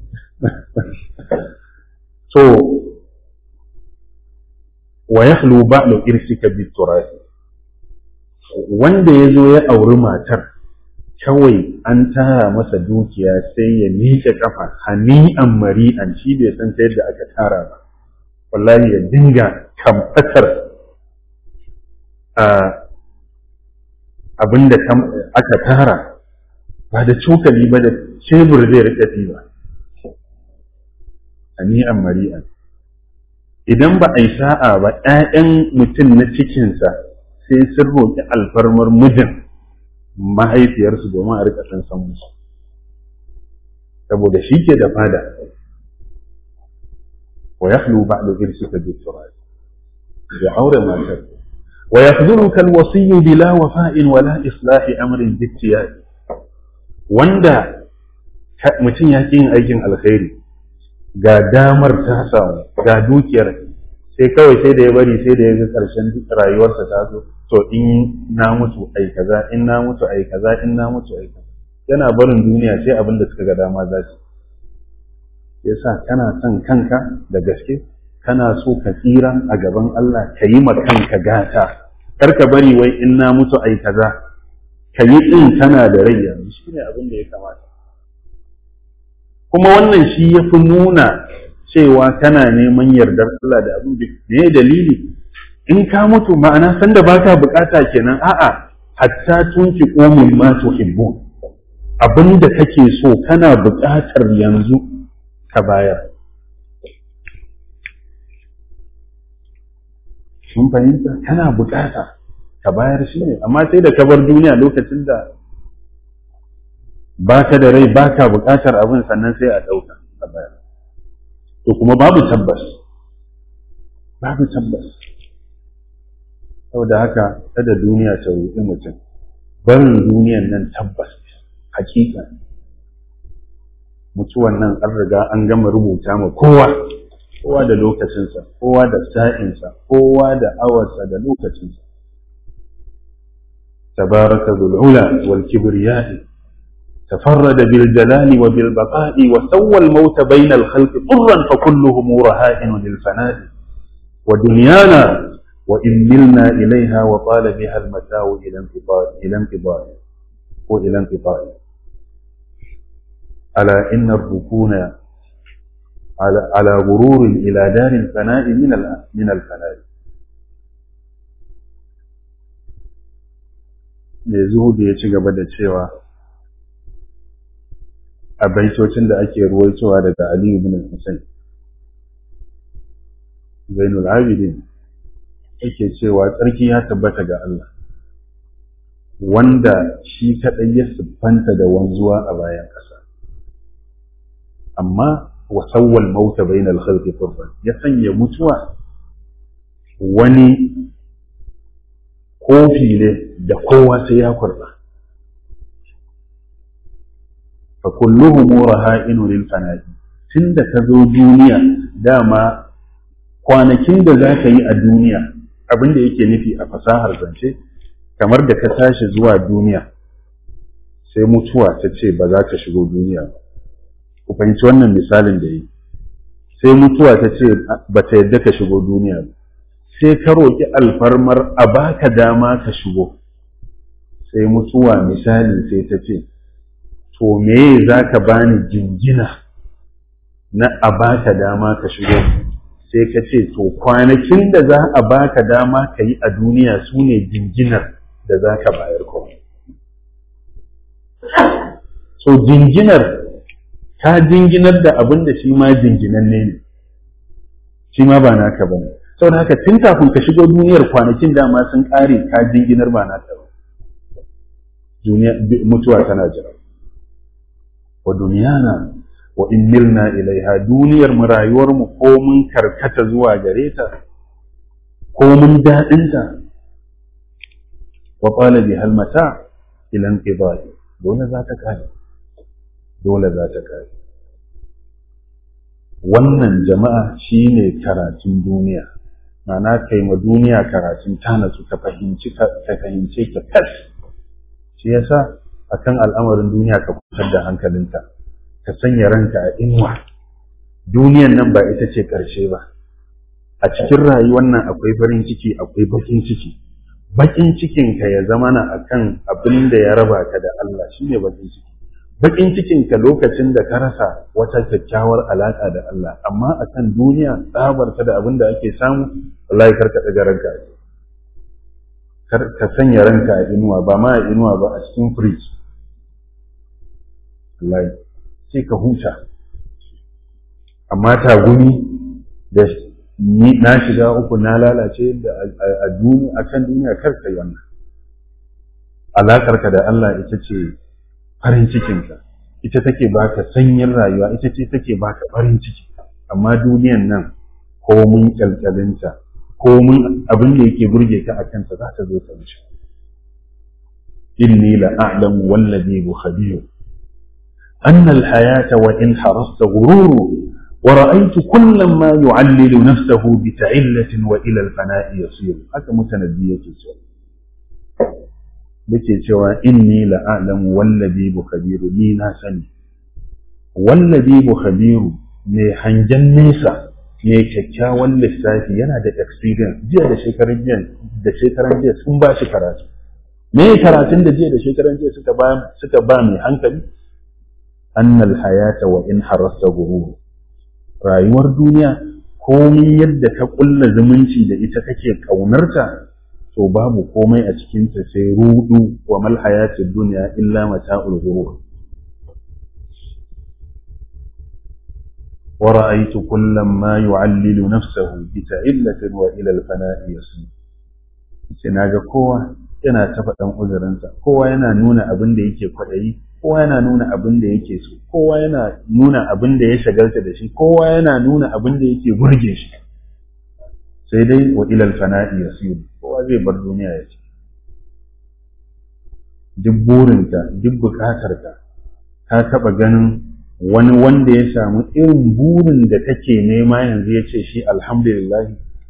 So, wa yakhlu ba'lu irsika biturasi wanda ya zo ya auri matar kawai an tara masa dukiya sai ya miƙe kafa hani'an mari'an shi bai san ta yadda aka tara ba wallahi ya dinga kamfatar abinda aka tara ba da cokali ba da cebur zai rika ba hani'an mari'an idan ba a yi sa'a ba 'ya'yan mutum na cikinsa sai sun roƙi alfarmar mijin mahaifiyarsu domin a rika san san musu saboda shi ke da fada wa yahlu ba'du irsika bi turab ya aure matar wa yakhduruka al-wasiy bila wafa'in wala islahi amrin bi wanda mutum ya yin aikin alkhairi ga damar ta samu ga dukiyar sai kawai sai da ya bari sai da ya ga ƙarshen rayuwarsa ta zo to in na mutu ai kaza in na mutu ai kaza in na mutu ai kaza yana barin duniya sai abin da suka ga dama za su yasa kana son kanka da gaske kana so ka tsira a gaban Allah ka yi ma kanka gata kar ka bari wai in na mutu ai kaza ka yi din kana da rai yanzu shine abin da ya kamata kuma wannan shi ya fi nuna cewa kana neman yardar Allah da abin da ne dalili in ka mutu ma'ana sanda baka bukata kenan a'a hatta tunki qomin ma tuhibbun abin da kake so kana bukatar yanzu ka bayar sun fahimta kana bukata ka bayar shi ne amma sai da ka bar duniya lokacin da baka da rai baka bukatar abin sannan sai a ɗauka a bayar to kuma babu tabbas babu tabbas saboda haka kada duniya ta ruɗi mutum barin duniyan nan tabbas hakika mutuwan nan an riga an gama rubuta ma kowa kowa da lokacinsa kowa da sa'insa kowa da awarsa da lokacinsa tabaraka dhul ula wal kibriya تفرد بالجلال وبالبقاء وسوى الموت بين الخلق طرا فكلهم رهائن للفناء ودنيانا وإن ملنا إليها وطال بها المتاع إلى انقضاء إلى انقضاء وإلى انقضاء ألا إن الركون على على غرور إلى دار الفناء من من الفناء mai zuhudu ya ci gaba da cewa a baitocin da ake ruwaitowa daga Aliyu bin Hussein Zainul Abidin yake cewa tsarki ya tabbata ga Allah wanda shi kaɗai ya siffanta da wanzuwa a bayan ƙasa amma wasawwal mauta bainal khalqi turban ya sanya mutuwa wani kofi ne da kowa sai ya kurba fa kulluhum raha'inu lil fana'i tunda ka zo duniya dama kwanakin da za ka yi a duniya abin da yake nufi a fasahar zance kamar da ka tashi zuwa duniya sai mutuwa ta ce ba za ka shigo duniya ba ku fahimci wannan misalin da yi sai mutuwa ta ce ba ta yadda ka shigo duniya ba sai ka roƙi alfarmar a baka dama ka shigo sai mutuwa misali sai ta ce to me za ka bani jingina na a baka dama ka shigo sai ka ce to kwanakin da za a baka dama ka yi a duniya su ne jinginar da za ka bayar kuma so jinginar ka jinginar da abin da shi ma jinginanne ne shi ma ba naka ba ne saboda haka tun kafin ka shigo duniyar kwanakin dama sun ƙare ka jinginar ba naka ba mutuwa tana jira wa duniyana wa in milna ilaiha duniyar mu rayuwar mu ko mun karkata zuwa gare ta ko mun daɗin ta wa qala bi hal mata ila inqidai dole za ta kare dole za ta kare wannan jama'a shine karatun duniya ma'ana kai ma duniya karatun ta natsu ka fahimci ka fahimce ka kas shi yasa akan al'amarin duniya ka kusantar da hankalinka ka sanya ranka a inuwa duniyan nan ba ita ce ƙarshe ba a cikin rayuwar nan akwai farin ciki akwai bakin ciki bakin cikin ka ya zama na akan abin da ya raba ka da Allah shine bakin ciki bakin cikin ka lokacin da ka rasa wata kyakkyawar alaka da Allah amma akan duniya tsabar ta da abin da ake samu wallahi kar ka daga ranka kar ka sanya ranka a inuwa ba ma a inuwa ba a cikin fridge wallahi sai ka huta amma tagumi da ni na shiga uku na lalace da a duniya akan duniya kar ka yi wannan alakar ka da Allah ita ce farin cikin ka ita take baka sanyin rayuwa ita ce take baka farin ciki amma duniyan nan ko mun kyalkyalinta ko mun abin da yake burge ka a kanta za ta zo ta wuce inni la a'lamu wallazi bu khabir anna al hayata wa in harasta ghururu wa ra'aytu kullam ma yu'allilu nafsahu bi ta'illatin wa ila al fana'i yasir haka mutanabbi yake cewa yake cewa inni la a'lamu wallazi bu khabir ni na sani wallazi bu khabiru mai hangen nesa mai kyakkyawan lissafi yana da experience jiya da shekaran jiya da shekaran jiya sun ba shi karatu me karatun da jiya da shekaran jiya suka ba suka ba mai hankali annal hayata wa in harasta gururu rayuwar duniya komai yadda ka kulla zumunci da ita kake kaunarta to babu komai a cikinta sai rudu wa mal hayatid dunya illa mata'ul ghurur ورأيت كل ما يعلل نفسه بتعلة وإلى الفناء يسير sai na ga kowa yana ta faɗan uzurinsa kowa yana nuna abin da yake kwaɗayi kowa yana nuna abin da yake so kowa yana nuna abin da ya shagalta da shi kowa yana nuna abin da yake burge shi sai dai wa ilal fana'i yasiru kowa zai bar duniya ya ce duk burinka duk bukatarka ka taɓa ganin wani wanda ya samu irin burin da take nema yanzu ya ce shi alhamdulillah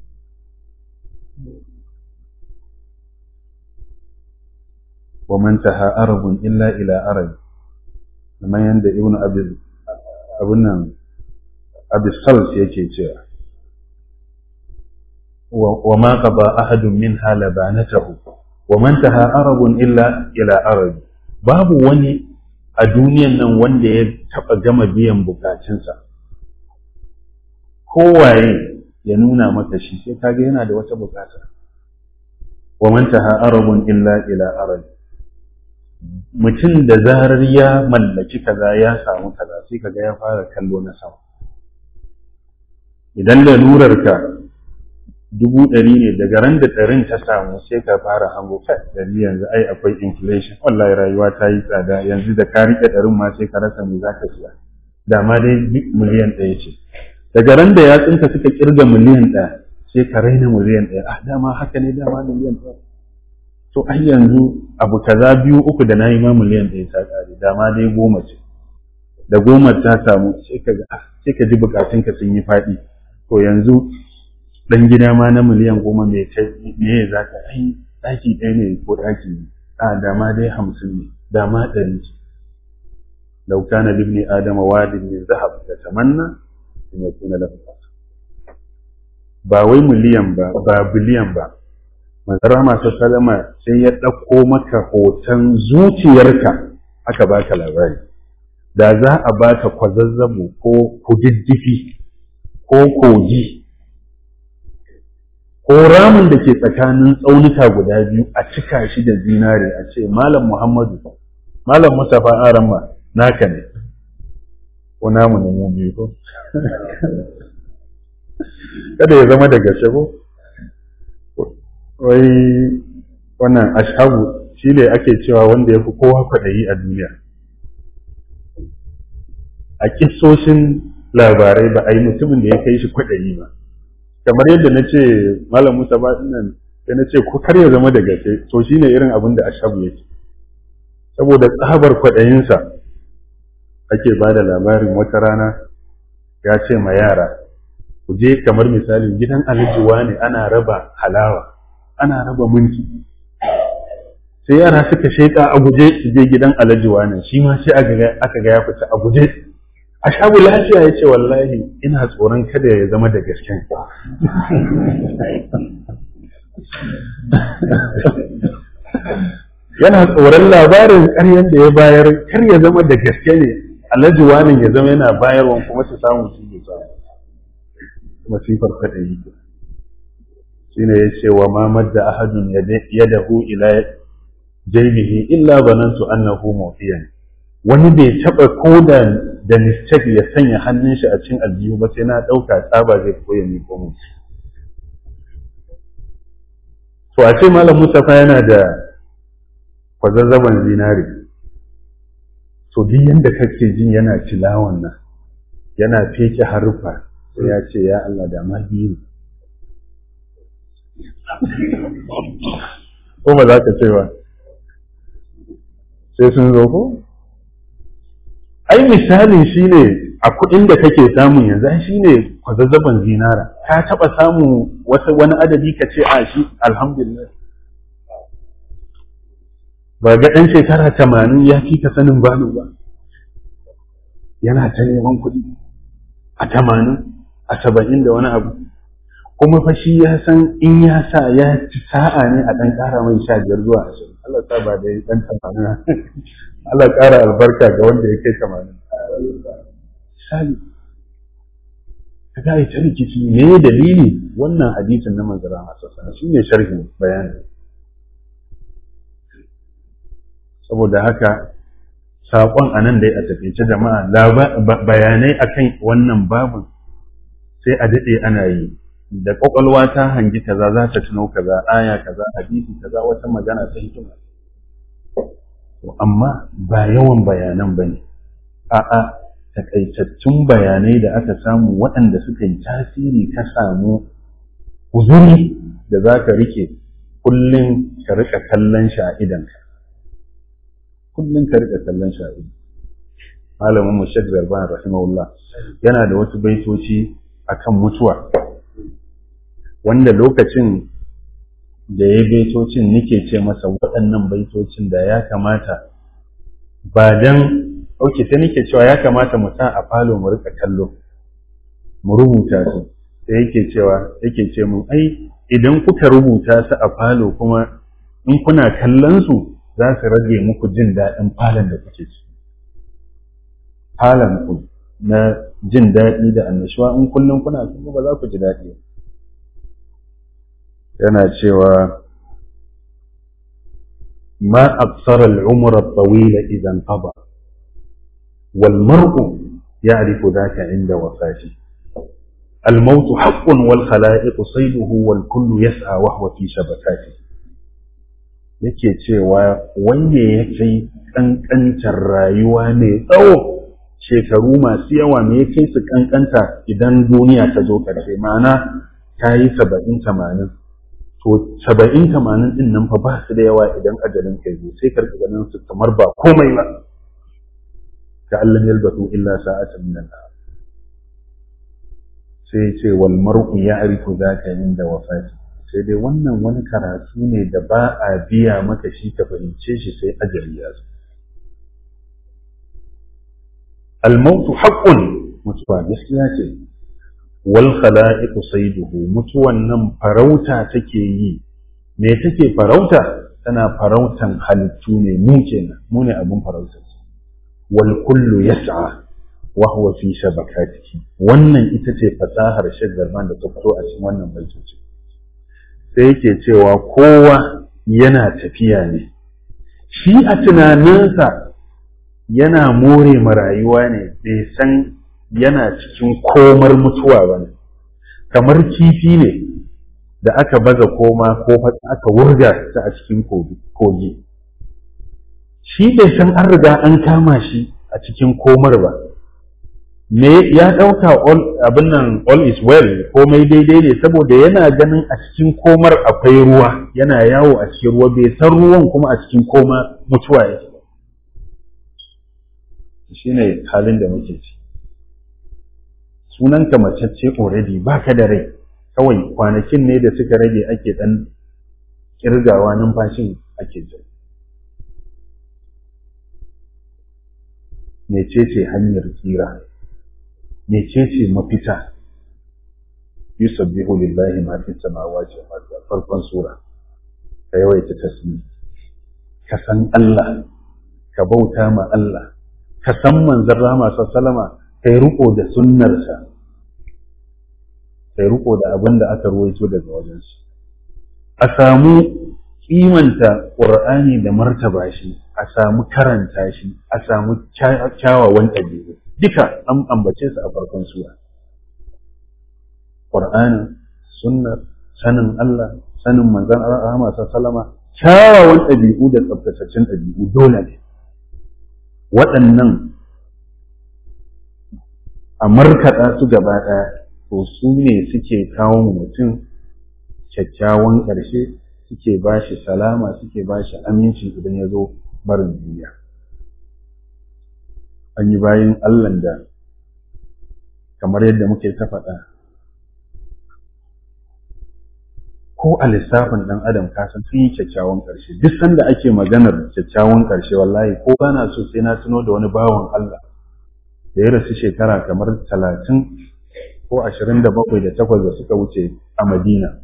wa man taha arabun illa ila arab kamar yadda ibnu abin nan abisals yake cewa wa ma qada ahadun minha labanatahu wa man taha arabun illa ila arab babu wani a duniyan nan wanda ya taɓa gama biyan bukacinsa kowaye ya nuna maka shi sai kaga yana da wata bukata wa man taha arabun illa ila arab mutum da zarar ya mallaki kaza ya samu kaza sai kaga ya fara kallo na sama idan lalurarka dubu ɗari ne daga ran da ɗarin ta samu sai ka fara hango kai ɗari yanzu ai akwai inflation wallahi rayuwa ta yi tsada yanzu da ka riƙe ɗarin ma sai ka rasa me za ka siya da ma dai miliyan ɗaya ce daga ran da yatsunka suka kirga miliyan ɗaya sai ka raina miliyan ɗaya ah dama haka ne dama miliyan ɗaya to ai yanzu abu kaza biyu uku da na yi ma miliyan ɗaya ta ƙare dama dai goma ce da goma ta samu sai ka ga sai ka ji bukatunka sun yi faɗi to yanzu dan gida ma na miliyan goma me me za ka ai ɗaki ɗaya ne ko ɗaki ne a dama dai hamsin ne dama ɗari ce lau kana libni adama wadin min zahab da tamanna in ya kuna da ba wai miliyan ba ba biliyan ba manzara masu salama sai ya ɗauko maka hoton zuciyarka aka baka labari da za a baka kwazazzabo ko kududdufi ko kogi ko ramin da ke tsakanin tsaunuka guda biyu a cika shi da zinare a ce malam muhammadu malam mustapha aramma naka ne ko namu ne mu biyu ko kada ya zama da gaske ko wai wannan ashabu shi ne ake cewa wanda ya fi kowa kwaɗayi a duniya a kissoshin labarai ba a yi mutumin da ya kai shi kwaɗayi ba kamar yadda na ce malam musa ba nan sai na ce ko kar ya zama da gaske to shine irin abin da ashabu yake saboda tsabar kwaɗayinsa ake ba da labarin wata rana ya ce ma yara ku je kamar misalin gidan alijuwa ne ana raba halawa ana raba minti sai yara suka sheƙa a guje su je gidan alajuwa ne shi ma sai aka ga ya fita a guje a shabu lafiya ya ce wallahi ina tsoron kada ya zama da gasken yana tsoron labarin ƙaryan da ya bayar kar ya zama da gaske ne alhaji wani ya zama yana bayarwa kuma su samu su yi samu masifar kada yi shine ya ce wa ma madda ahadun yadahu ila jaybihi illa banantu annahu mawfiyan wani bai taba koda da mistake ya sanya hannun shi a cikin aljihu ba sai na dauka tsaba zai koya ni ko mu to a ce malam Mustafa yana da kwazazzaban zinari to duk yanda kake jin yana tilawan nan yana feke haruffa sai ya ce ya Allah da ma biyu ko ba za ka ce ba sai sun zo ko ai misalin shine a kuɗin da kake samun yanzu ai shine kwazazzaban zinara ka taɓa samun wata wani adadi ka ce a shi alhamdulillah ba ga ɗan shekara tamanin ya fi ka sanin balo ba yana ta neman kuɗi a tamanin a saba'in da wani abu kuma fa shi ya san in ya sa ya ci sa'a ne a ɗan ƙara mai sha biyar zuwa ashirin Allah sa ba da ɗan tamanin Allah ƙara albarka ga wanda ya kai tamanin misali ka ga ita rikici me dalili wannan hadisin na manzara masu sana shi ne sharhin bayanin saboda haka saƙon a nan dai a tafiye jama'a bayanai akan wannan babin sai a daɗe ana yi da ƙwaƙwalwa ta hangi kaza za ta tuno kaza aya kaza hadisi kaza wata magana ta hikima amma ba yawan bayanan ba ne a'a takaitattun bayanai da aka samu waɗanda suka yi tasiri ka samu uzuri da za ka rike kullum ka rika kallon shi a idanka kullum ka rika kallon shi a idan malamin mu Sheikh Zarban rahimahullah yana da wasu baitoci akan mutuwa wanda lokacin da ya baitocin nike ce masa waɗannan baitocin da ya kamata ba dan auke sai nike cewa ya kamata mu sa a falo mu rika kallo mu rubuta su sai yake cewa yake ce mun ai idan kuka rubuta su a falo kuma in kuna kallon su za su rage muku jin daɗin falon da kuke ci falon ku na jin daɗi da annashuwa in kullum kuna kuma ba za ku ji daɗi yana cewa ma aksara al'umra tawila idan qada wal mar'u ya'rifu dhaka inda wafati الموت حق والخلائق صيده والكل يسعى وهو في شبكاته yake cewa wanda ya kai ƙanƙantar rayuwa mai tsawo shekaru masu yawa me ya kai su ƙanƙanta idan duniya ta zo ƙarshe ma'ana ta yi saba'in tamanin to saba'in tamanin ɗin nan fa ba su da yawa idan ajalin kai zo sai karka ganin su kamar ba komai ba ka Allah yalbatu illa sa'atan min al sai ce wal mar'u ya'rifu zaka inda wafati sai dai wannan wani karatu ne da ba a biya maka shi ka fahimce shi sai ajali ya zo al-mautu haqqun mutuwa gaskiya ce wal khala'iqu sayduhu mutuwan nan farauta take yi me take farauta tana farautan halittu ne mu kenan mu ne abun farautar wal kullu yas'a wa huwa fi shabakatihi wannan ita ce fasahar shagarman da ta fito a cikin wannan baitoci sai yake cewa kowa yana tafiya ne shi a tunaninsa yana more ma rayuwa ne bai san yana cikin komar mutuwa ba ne kamar kifi ne da aka baza koma ko aka wurga ta a cikin kogi shi bai san an riga an kama shi a cikin komar ba me ya ɗauka abin nan all is well komai daidai ne saboda yana ganin a cikin komar akwai ruwa yana yawo a cikin ruwa bai san ruwan kuma a cikin koma mutuwa yake shi ne halin da muke ci sunanka macece already baka da rai kawai kwanakin ne da suka rage ake ɗan kirgawa numfashin ake jira mecece hanyar tsira mecece mafita yusabbihu lillahi ma fi samawati wa ma farkon sura ka yawaita tasbih ka san Allah ka bauta ma Allah ka san manzon rahama sallama kai riko da sunnarsa kai riko da abin da aka ruwaito daga wajensu a samu kimanta ƙur'ani da martaba shi a samu karanta shi a samu kyawawan ɗabi'u duka an ambace su a farkon sura ƙur'ani sunnar sanin Allah sanin manzon rahama sallama kyawawan ɗabi'u da tsaftataccen ɗabi'u dole ne waɗannan a markaɗa su gaba ɗaya to su ne suke kawo mutum kyakkyawan ƙarshe suke ba shi salama suke ba shi aminci idan ya zo barin duniya an yi bayan allan da kamar yadda muke ta faɗa ko a lissafin ɗan adam kasan sun yi kyakkyawan ƙarshe duk sanda ake maganar kyakkyawan ƙarshe wallahi ko bana so sai na tuno da wani bawan Allah da ya rasu shekara kamar talatin ko ashirin da bakwai da takwas da suka wuce a Madina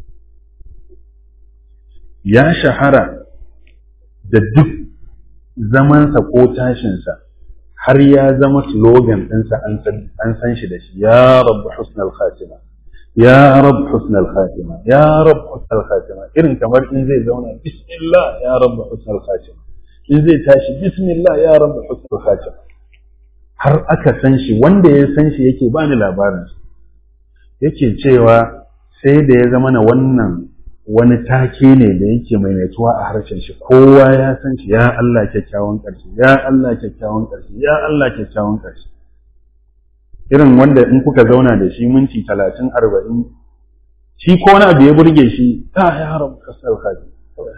ya shahara da duk zamansa ko tashinsa har ya zama slogan ɗinsa an san shi da shi ya rabu husnal khatima ya rab husnal khatima ya rab husnal khatima irin kamar in zai zauna bismillah ya rab husnal khatima in zai tashi bismillah ya rab husnal khatima har aka san shi wanda ya san shi yake bani labarin yake cewa sai da ya zama na wannan wani take ne da yake maimaituwa a harshen shi kowa ya san shi ya Allah kyakkyawan ƙarshe ya Allah kyakkyawan ƙarshe ya Allah kyakkyawan ƙarshe irin wanda in kuka zauna da shi minti talatin arba'in shi ko wani abu ya burge shi ta ya rabu kasar kaji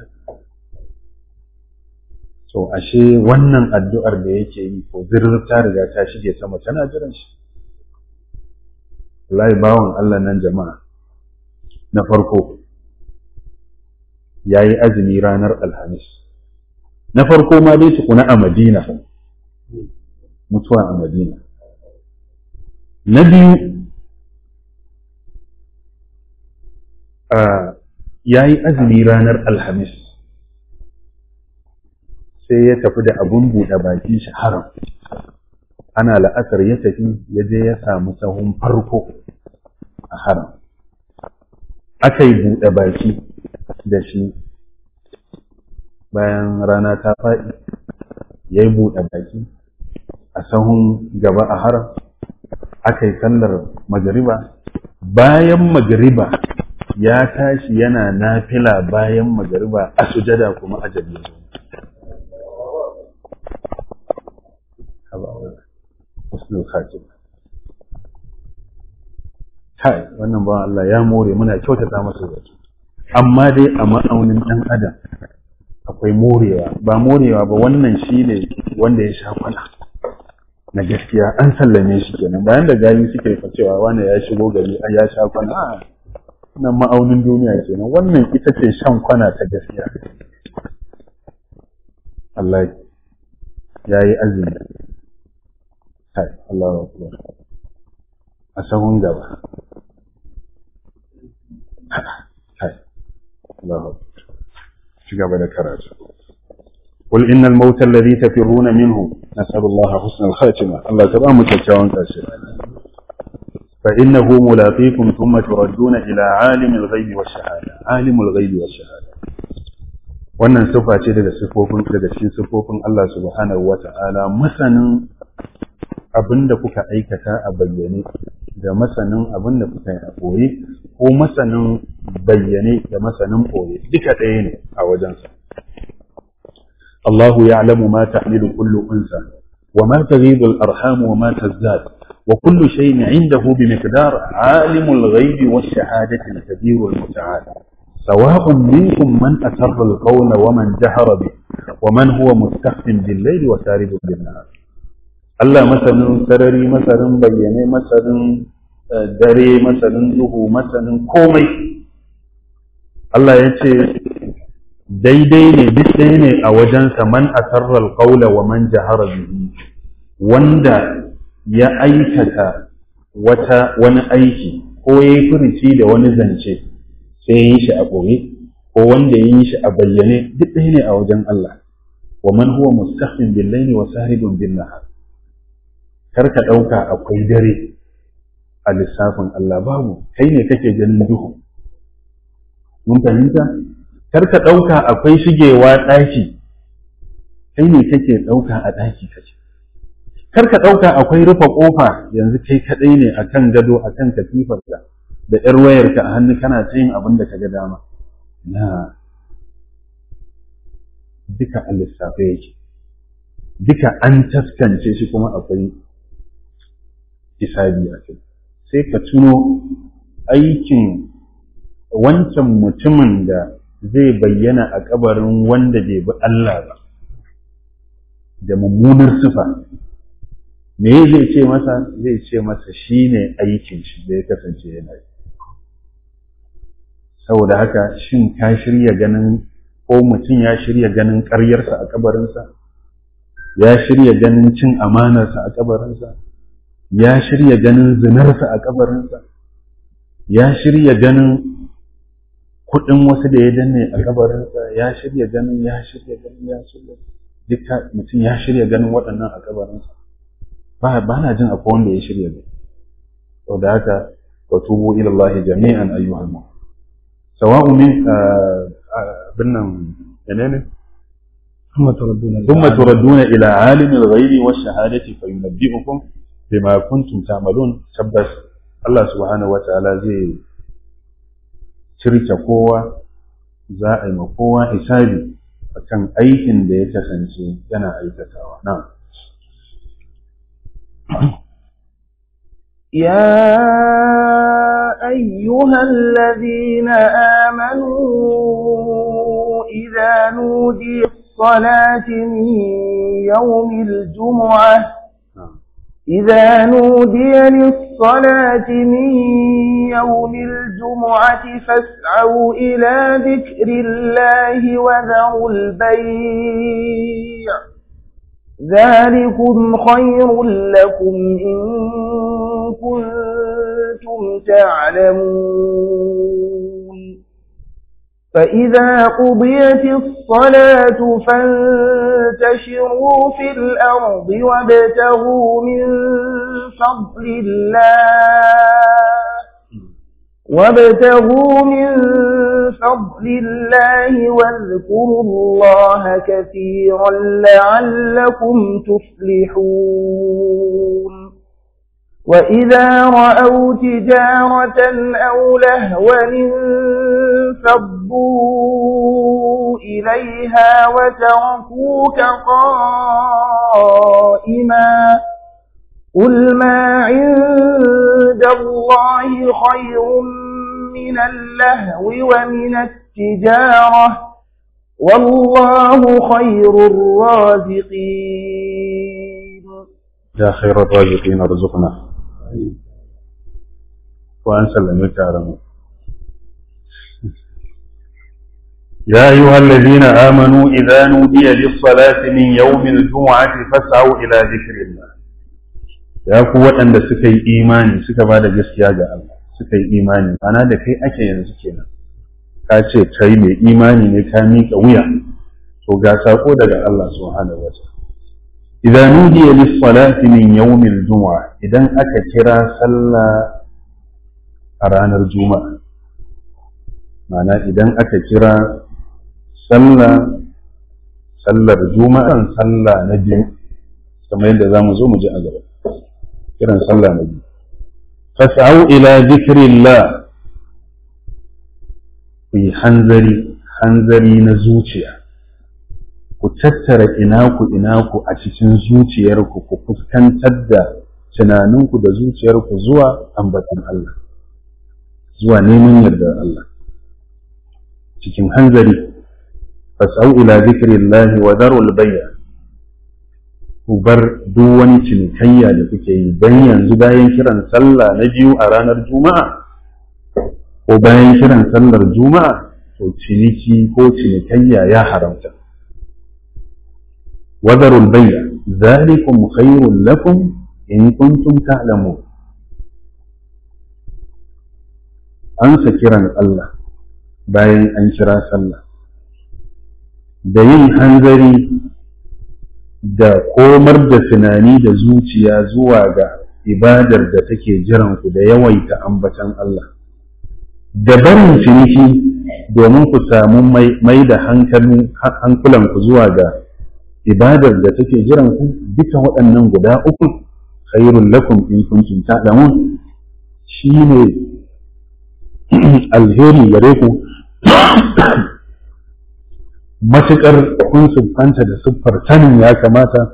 so ashe wannan addu'ar da yake yi ko zirar ta riga ta shige sama tana jiran shi wallahi bawan Allah nan jama'a na farko ya yi azumi ranar alhamis na farko ma dai tukuna a madina mutuwa a madina na biyu ya yi azumi ranar alhamis sai ya tafi da abun buɗe baki shi haram ana la'asar ya tafi ya je ya samu sahun farko a haram aka yi buɗe baki da shi bayan rana ta faɗi ya yi buɗe baki a sahun gaba a haram aka yi sallar magariba bayan magariba ya tashi yana nafila bayan magariba a sujada kuma a jabi kai wannan ba Allah ya more muna kyautata masa zato amma dai a ma'aunin ɗan adam akwai morewa ba morewa ba wannan shi ne wanda ya sha kwana na gaskiya an sallame shi kenan bayan da gari suke fa cewa wani ya shigo gari an ya sha kwana a nan ma'aunin duniya kenan wannan ita ce shan kwana ta gaskiya Allah ya yi azumi kai Allah akbar a sahun gaba kai Allah ci gaba da karatu قل إن الموت الذي تفرون منه نسأل الله حسن الخاتمة الله تبقى متكاون كاشر فإنه ملاقيكم ثم تردون إلى عالم الغيب والشهادة عالم الغيب والشهادة wannan sifa ce daga sifofin daga cikin sifofin Allah subhanahu wa ta'ala masanin abin da kuka aikata a bayyane da masanin abin da kuka yi a ɓoye ko masanin bayyane da masanin ɓoye duka ɗaya ne a wajensa الله يعلم ما تحمل كل أنثى وما تغيض الأرحام وما تزداد وكل شيء عنده بمقدار عالم الغيب والشهادة الكبير المتعال سواء منكم من أسر القول ومن جهر به ومن هو مستخف بالليل وسارب بالنهار Allah masanin sarari masanin bayyane masanin dare masanin duhu masanin komai Allah ya ce daidai ne duk ɗaya ne a wajensa man asarral qawla wa man jahara bihi wanda ya aikata wata wani aiki ko ya yi furici da wani zance sai ya yi shi a ɓoye ko wanda ya yi shi a bayyane duk ɗaya ne a wajen Allah wa man huwa mustaqim bil layli wa sahibun bin nahar kar ka ɗauka akwai dare a lissafin Allah babu kai ne kake ganin duhu mun fahimta kar ka ɗauka akwai shigewa ɗaki kai ne kake ɗauka a ɗaki kake kar ka ɗauka akwai rufe ƙofa yanzu kai kaɗai ne a kan gado a kan katifarka da ‘yar wayarka a hannu kana ta yin abin da ka ga dama na duka a lissafe yake duka an taskance shi kuma akwai hisabi a kai sai ka tuno aikin wancan mutumin da zai bayyana a kabarin wanda bai bi Allah ba da mummunar sifa me zai ce masa zai ce masa shine aikin shi da ya kasance yana yi saboda haka shin ka shirya ganin ko mutum ya shirya ganin ƙaryarsa a kabarinsa ya shirya ganin cin amanarsa a kabarinsa ya shirya ganin zinarsa a kabarinsa ya shirya ganin kuɗin wasu da ya danne a kabarinsa ya shirya ganin ya shirya ganin ya shirya duka mutum ya shirya ganin waɗannan a kabarinsa ba ba na jin akwai wanda ya shirya ne saboda haka wa tubu ila Allah jami'an ayyuhal mu'minun sawa'u min binnan menene ثم تردون ثم تردون إلى عالم الغيب والشهادة فينبئكم بما كنتم تعملون تبس الله سبحانه وتعالى زي shirke kowa za a yi ma kowa hisabi akan aikin da ya kasance yana aikatawa na يا أيها الذين آمنوا إذا نودي الصلاة من يوم الجمعة إذا نودي للصلاة من يوم الجمعة فاسعوا إلى ذكر الله وذروا البيع ذلكم خير لكم إن كنتم تعلمون فإذا قضيت الصلاة فانتشروا في الأرض وابتغوا من فضل الله وابتغوا من فضل الله واذكروا الله كثيرا لعلكم تفلحون وإذا رأوا تجارة أو لهوا انفضوا إليها وتركوك قائما قل ما عند الله خير من اللهو ومن التجارة والله خير الرازقين يا خير الرازقين ارزقنا وأن سلمك على يا أيها الذين آمنوا إذا نودي للصلاة من يوم الجمعة فاسعوا إلى ذكر الله ya ku waɗanda suka yi imani suka ba da gaskiya ga Allah suka yi imani ana da kai ake yanzu kenan ka ce kai mai imani ne ka miƙa wuya to ga sako daga Allah subhanahu wa ta'ala idan nudiya lis salati min yawmil jumu'a idan aka kira sallah a ranar juma'a ma'ana idan aka kira sallah sallar juma'an sallah na biyu kamar yadda za mu zo mu ji a gaba kiran sallah na biyu fas'au ila zikrillah ku yi hanzari hanzari na zuciya ku tattara inaku inaku a cikin zuciyarku ku fuskantar da tunaninku da zuciyarku zuwa ambatan Allah zuwa neman yardar Allah cikin hanzari fas'au ila zikrillahi wa darul bay'a ku bar duk wani cinikayya da kuke yi don yanzu bayan kiran sallah na biyu a ranar juma'a ko bayan kiran sallar juma'a to ciniki ko cinikayya ya haramta wadarul bayya zalikum khairul lakum in kuntum ta'lamun an sa kiran Allah bayan an kira sallah da yin hanzari da komar da tunani da zuciya zuwa ga ibadar da take jiranku da yawaita ambatan Allah da barin ciniki domin ku samu mai da hankulanku zuwa ga ibadar da take jiranku duka waɗannan guda uku khairun lakum in kuntum ta'lamun shine alheri gare ku matuƙar kun siffanta da siffar sanin ya kamata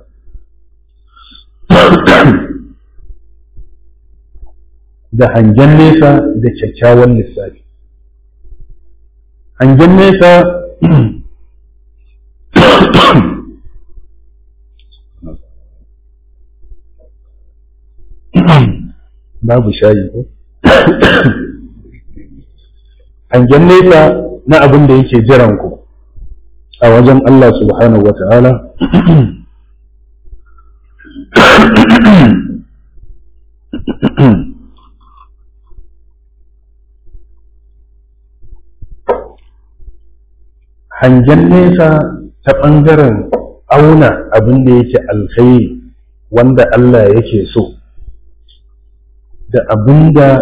da hangen nesa da kyakkyawan lissafi hangen nesa babu shayi ko hangen nesa na abin da yake jiran ku a wajen Allah subhanahu wa ta'ala hangen nesa ta ɓangaren auna abin da yake alkhairi wanda Allah yake so da abin da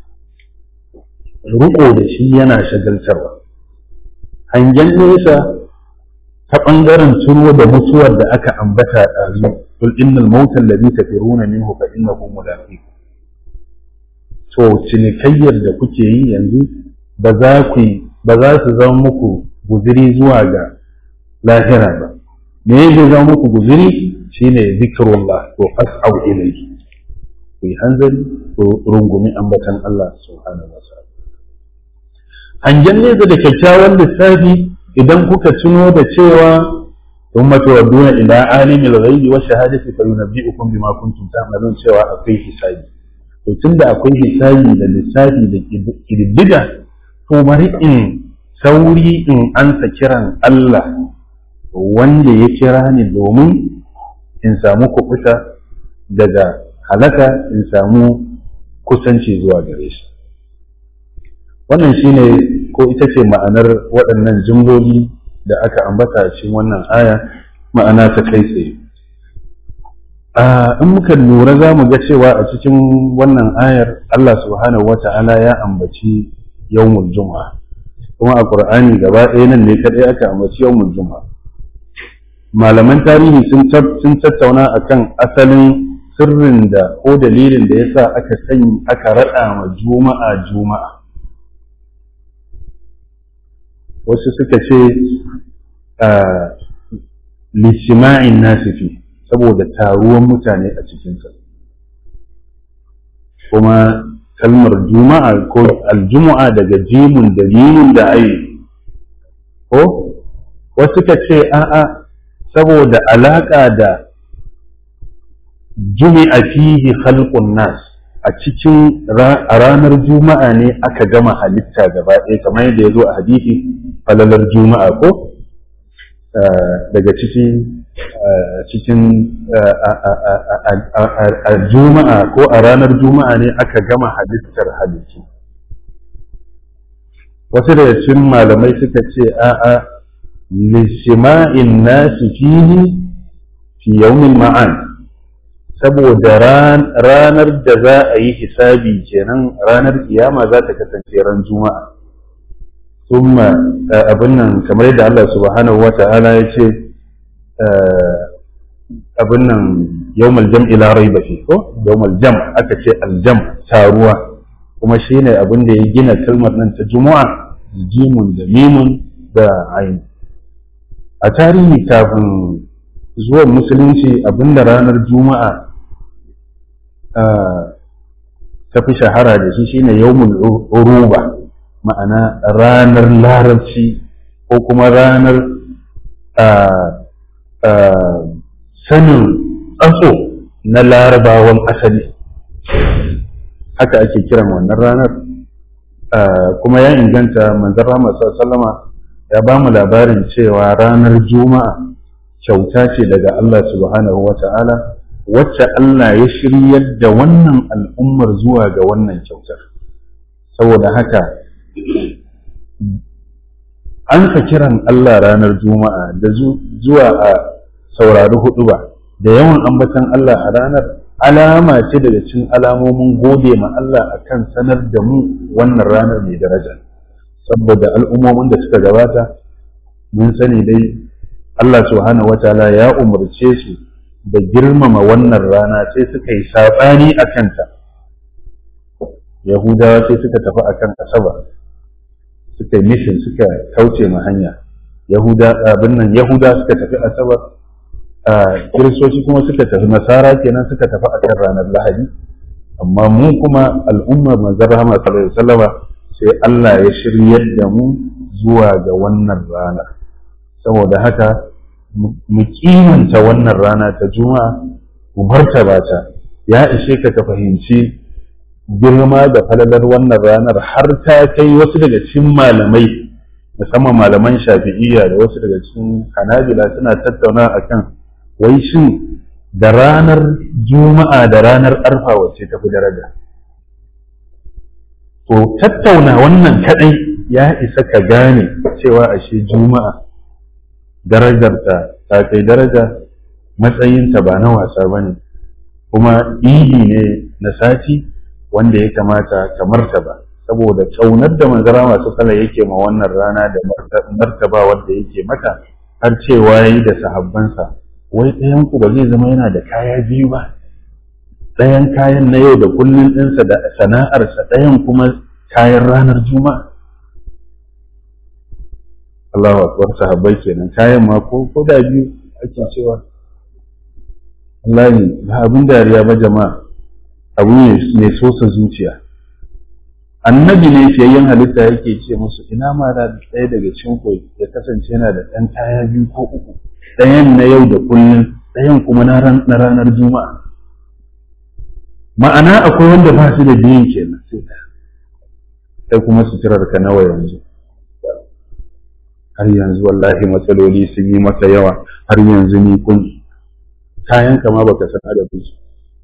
riƙo da shi yana shagaltarwa hangen nesa ta ɓangaren tuno da mutuwar da aka ambata a ɗazu kul innal mautal ladhi tafiruna minhu fa innahu mulaqikum to cinikayyar da kuke yi yanzu ba za ku ba za su zama muku guziri zuwa ga lahira ba me zai zama muku guziri shine zikrullah to fas'au ilayhi ku yi hanzari ku rungumi ambatan Allah subhanahu wa ta'ala hangen nesa da kyakkyawan lissafi idan kuka tuno da cewa ثم تردون إلى عالم الغيب والشهادة فينبئكم بما كنتم تعملون cewa akwai hisabi to tunda akwai hisabi da lissafi da kididdiga to bari in sauri in ansa kiran Allah wanda ya kira ni domin in samu kuɓuta daga halaka in samu kusanci zuwa gare shi wannan shine ko ita ce ma'anar waɗannan jimloli da aka ambata a cikin wannan aya ma'ana ta kai tsaye in muka lura za mu ga cewa a cikin wannan ayar Allah subhanahu wa ta'ala ya ambaci yawmul juma'a kuma a qur'ani gaba ɗaya nan ne kadai aka ambaci yawmul juma'a malaman tarihi sun tattauna akan asalin sirrin da ko dalilin da yasa aka sanya aka raɗa ma juma'a juma'a wasu suka ce lishima'in nasifi saboda taruwan mutane a cikinsa kuma kalmar juma'a ko aljumu'a daga jimun da mimun da ayi ko wasu suka ce a'a saboda alaƙa da jumi'a fihi khalqun nas a cikin a ranar juma'a ne aka gama halitta gaba ɗaya kamar yadda ya zo a hadisi falalar juma'a ko daga cikin cikin a juma'a ko a ranar juma'a ne aka gama halittar halittu wasu daga cikin malamai suka ce a'a lishima'in nasi fihi fi yawmin ma'an saboda ranar da za a yi hisabi kenan ranar kiyama za ta kasance ran juma'a thumma abin nan kamar yadda Allah subhanahu wa ta'ala ya ce abin nan yawmal jam'i la raiba fi ko yawmal jam aka ce aljam taruwa kuma shine abin da ya gina kalmar nan ta juma'a jimun da mimun da ayin a tarihi kafin zuwan musulunci abinda ranar juma'a ta fi shahara da shi shine yawmul uruba ma'ana ranar larabci ko kuma ranar sanin tsaso na larabawan asali haka ake kiran wannan ranar kuma ya inganta manzon Rahama sallama ya ba mu labarin cewa ranar juma'a kyauta ce daga Allah subhanahu wa ta'ala wacce Allah ya shiryar da wannan al'ummar zuwa ga wannan kyautar saboda haka an ka kiran Allah ranar juma'a da zuwa a saurari hudu ba da yawan ambatan Allah a ranar alama ce daga cikin alamomin gode ma Allah akan sanar da mu wannan ranar mai daraja saboda al'ummomin da suka gabata mun sani dai Allah subhanahu wataala ya umarce su da girmama wannan rana sai suka yi saɓani a kanta yahudawa sai suka tafi akan asabar suka yi mishin suka kauce ma hanya yahuda abin nan yahuda suka tafi asabar kiristoci kuma suka tafi nasara kenan suka tafi akan ranar lahadi amma mu kuma al'ummar manzon rahama sallallahu alaihi wasallama sai Allah ya shiryar da mu zuwa ga wannan rana saboda haka mu kimanta wannan rana ta juma'a mu martaba ta ya ishe ka ka fahimci girma da falalar wannan ranar har ta kai wasu daga cikin malamai musamman malaman shafi'iyya da wasu daga cikin hanabila suna tattauna akan wai shin da ranar juma'a da ranar arfa wacce tafi daraja to tattauna wannan kadai ya isa ka gane cewa ashe juma'a darajarta ta kai daraja matsayinta ba na wasa ba ne kuma idi ne na sati wanda ya kamata ka martaba saboda ƙaunar da manzara masu kala yake ma wannan rana da martaba wanda yake mata har cewa yi da sahabbansa wai ɗayan ku ba zai zama yana da kaya biyu ba ɗayan kayan na yau da kullum ɗinsa da sana'arsa ɗayan kuma kayan ranar juma'a Allahu akbar sahabbai kenan kayan ma ko ko da biyu ake cewa wallahi ba abin dariya ba jama'a abu ne mai sosa zuciya annabi ne fiyayyen halitta yake ce musu ina ma da ɗaya daga cikin ku ya kasance yana da ɗan kaya biyu ko uku ɗayan na yau da kullum ɗayan kuma na ranar juma'a ma'ana akwai wanda ba su da biyun kenan sai kuma suturar ka nawa yanzu har yanzu wallahi matsaloli sun yi maka yawa har yanzu ni kun kayan kama baka san adadin su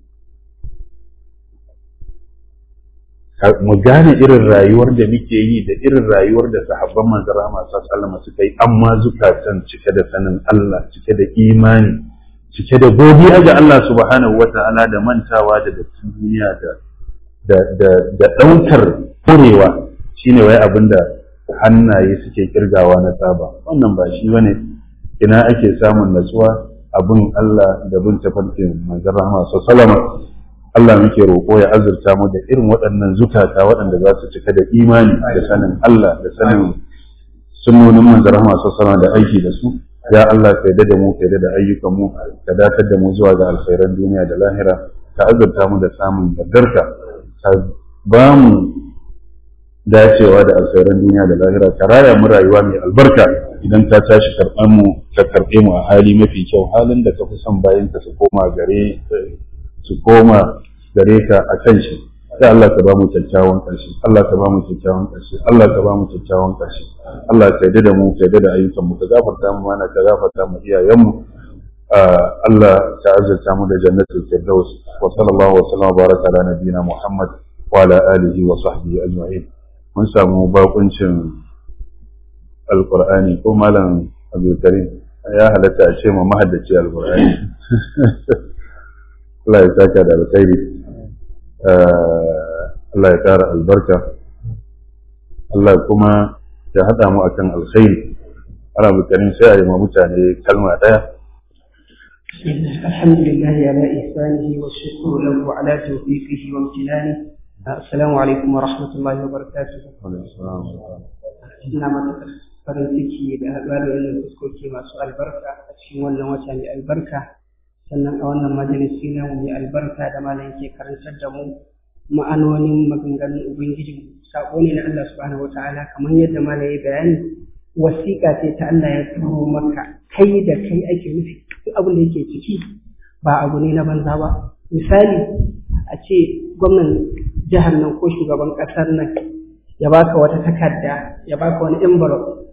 mu gane irin rayuwar da muke yi da irin rayuwar da sahabban manzara masu sallama suka yi amma zukatan cike da sanin Allah cike da imani cike da godiya ga Allah subhanahu wata'ala da mantawa da dattin duniya da da da da daukar kurewa shine wai abinda hannaye suke kirgawa na tsaba wannan ba shi bane ina ake samun natsuwa abin Allah da bin tafarkin manzara masu sallama Allah muke roƙo ya azurta mu da irin waɗannan zukata waɗanda za su cika da imani da sanin Allah da sanin sunnonin manzara masu sama da aiki da su ya Allah ka yarda da mu ka yarda da ayyukan mu ka datar da mu zuwa ga alkhairan duniya da lahira ka azurta mu da samun yardarka ka ba mu dacewa da alkhairan duniya da lahira ka raya mu rayuwa mai albarka idan ka tashi karɓar mu ka karɓe mu a hali mafi kyau halin da ka fi son bayan ka su koma gare su koma gare ka a kan shi sai Allah ka ba mu kyakkyawan ƙarshe Allah ka ba mu kyakkyawan ƙarshe Allah ka ba mu kyakkyawan ƙarshe Allah ka yarda da mu ka yarda da ayyukan mu ka gafarta mu mana ka gafarta mu iyayen mu Allah ka azurta mu da jannatul firdaus wa sallallahu wa sallam baraka ala nabiyina Muhammad wa ala alihi wa sahbihi ajma'in mun samu bakuncin alqur'ani ko malam Abdul Karim ya halatta a ce ma mahaddaci alqur'ani Allah ya saka da alkhairi Allah ya ƙara albarka Allah kuma ya haɗa mu akan alkhairi ana bukarin sai a yi ma mutane kalma ɗaya الحمد لله على إحسانه والشكر له على توفيقه وامتنانه السلام عليكم ورحمة الله وبركاته ina matuƙar farin ciki da haɗuwa da wannan fuskoki masu albarka a cikin wannan wata mai albarka sannan a wannan majalisi na mai albarka da malam ke karantar da mu ma'anonin maganganun ubangiji sako ne na Allah subhanahu wataala kamar yadda malam ya bayani wasiƙa ce ta Allah ya turo maka kai da kai ake nufi duk abin da yake ciki ba abu ne na banza ba misali a ce gwamnan jihar nan ko shugaban ƙasar nan ya baka wata takarda ya baka wani envelope